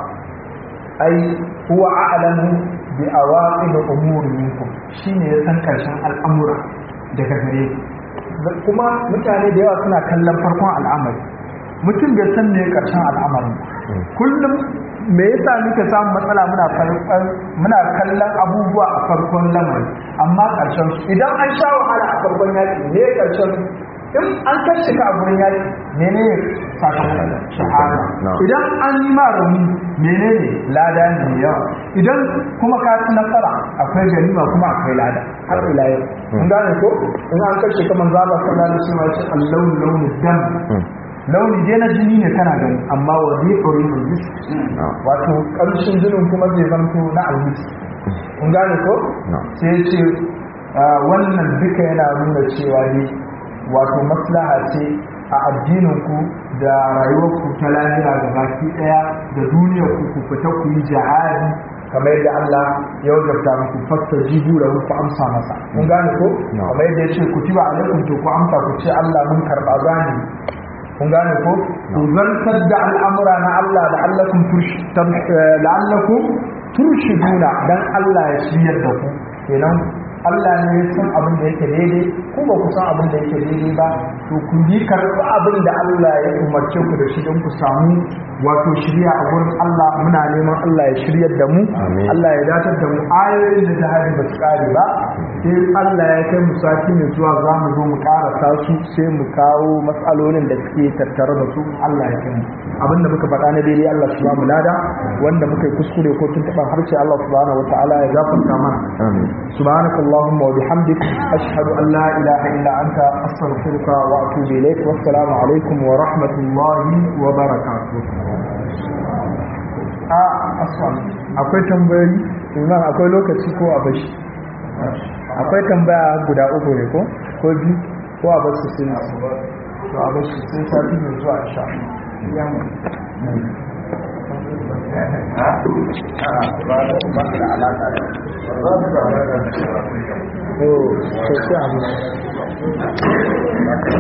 ai huwa a'lamu bi awaqib umuri minkum shine ya san karshen al'amura daga gare ku kuma mutane da yawa suna kallon farkon al'amari mutum bai san me karshen al'amarin kullum me yasa muke samun matsala muna muna kallon abubuwa a farkon lamari amma karshen su idan an sha wahala a farkon yaki ne karshen in an kashe ka a gurin yaki menene sakamakon shahada idan an yi ma rauni menene lada ne mai yawa idan kuma ka ci nasara akwai ganima kuma akwai lada har ila yau kun gane ko in an kashe ka manzo Allah sallallahu alaihi wasallam ya ce allahu launu dam launi dai na jini ne kana gani amma wa zai ɗori almis wato ƙarshen jinin kuma zai zanto na almis kun gane ko sai ce wannan duka yana nuna cewa ne wato maslaha ce a addininku da rayuwarku ta lahira ga baki ɗaya da duniyar ku ku fita ku yi jihadi kamar yadda Allah ya wajabta muku fasta jibu da ku amsa masa kun gane ko kamar yadda ya ce ku tiba alaikum to ku amsa ku ce Allah mun karɓa zani kun gane ko ku zartar da al'amura na Allah la'allakum la'allakum turshiduna dan Allah ya shiryar da ku kenan Allah ne ya san abin da yake daidai ko ba ku san abin da yake daidai ba to ku yi karɓi abin da Allah ya umarce ku da shi don ku samu wato shirya a gurin Allah muna neman Allah ya shiryar da mu Allah ya datar da mu ayoyin da jihadi ba su kare ba sai Allah ya kai mu sati mai zuwa za mu zo mu karasa su sai mu kawo matsalolin da suke tattare da su Allah ya kai mu abin da muka faɗa na daidai Allah su ba mu lada wanda muka yi kuskure ko tun taɓa harshe Allah subhanahu wa ta'ala ya gafarta mana subhanaka allahumma wa bihamdik ashhadu an la ilaha illa anta astaghfiruka wa atubu ilaik wassalamu alaikum wa rahmatullahi wa barakatuh a aswan akwai tambayoyi imam akwai lokaci ko a bashi akwai tambaya guda uku ne ko ko biyu ko a basu sai to a bashi sai sati mai zuwa insha Allah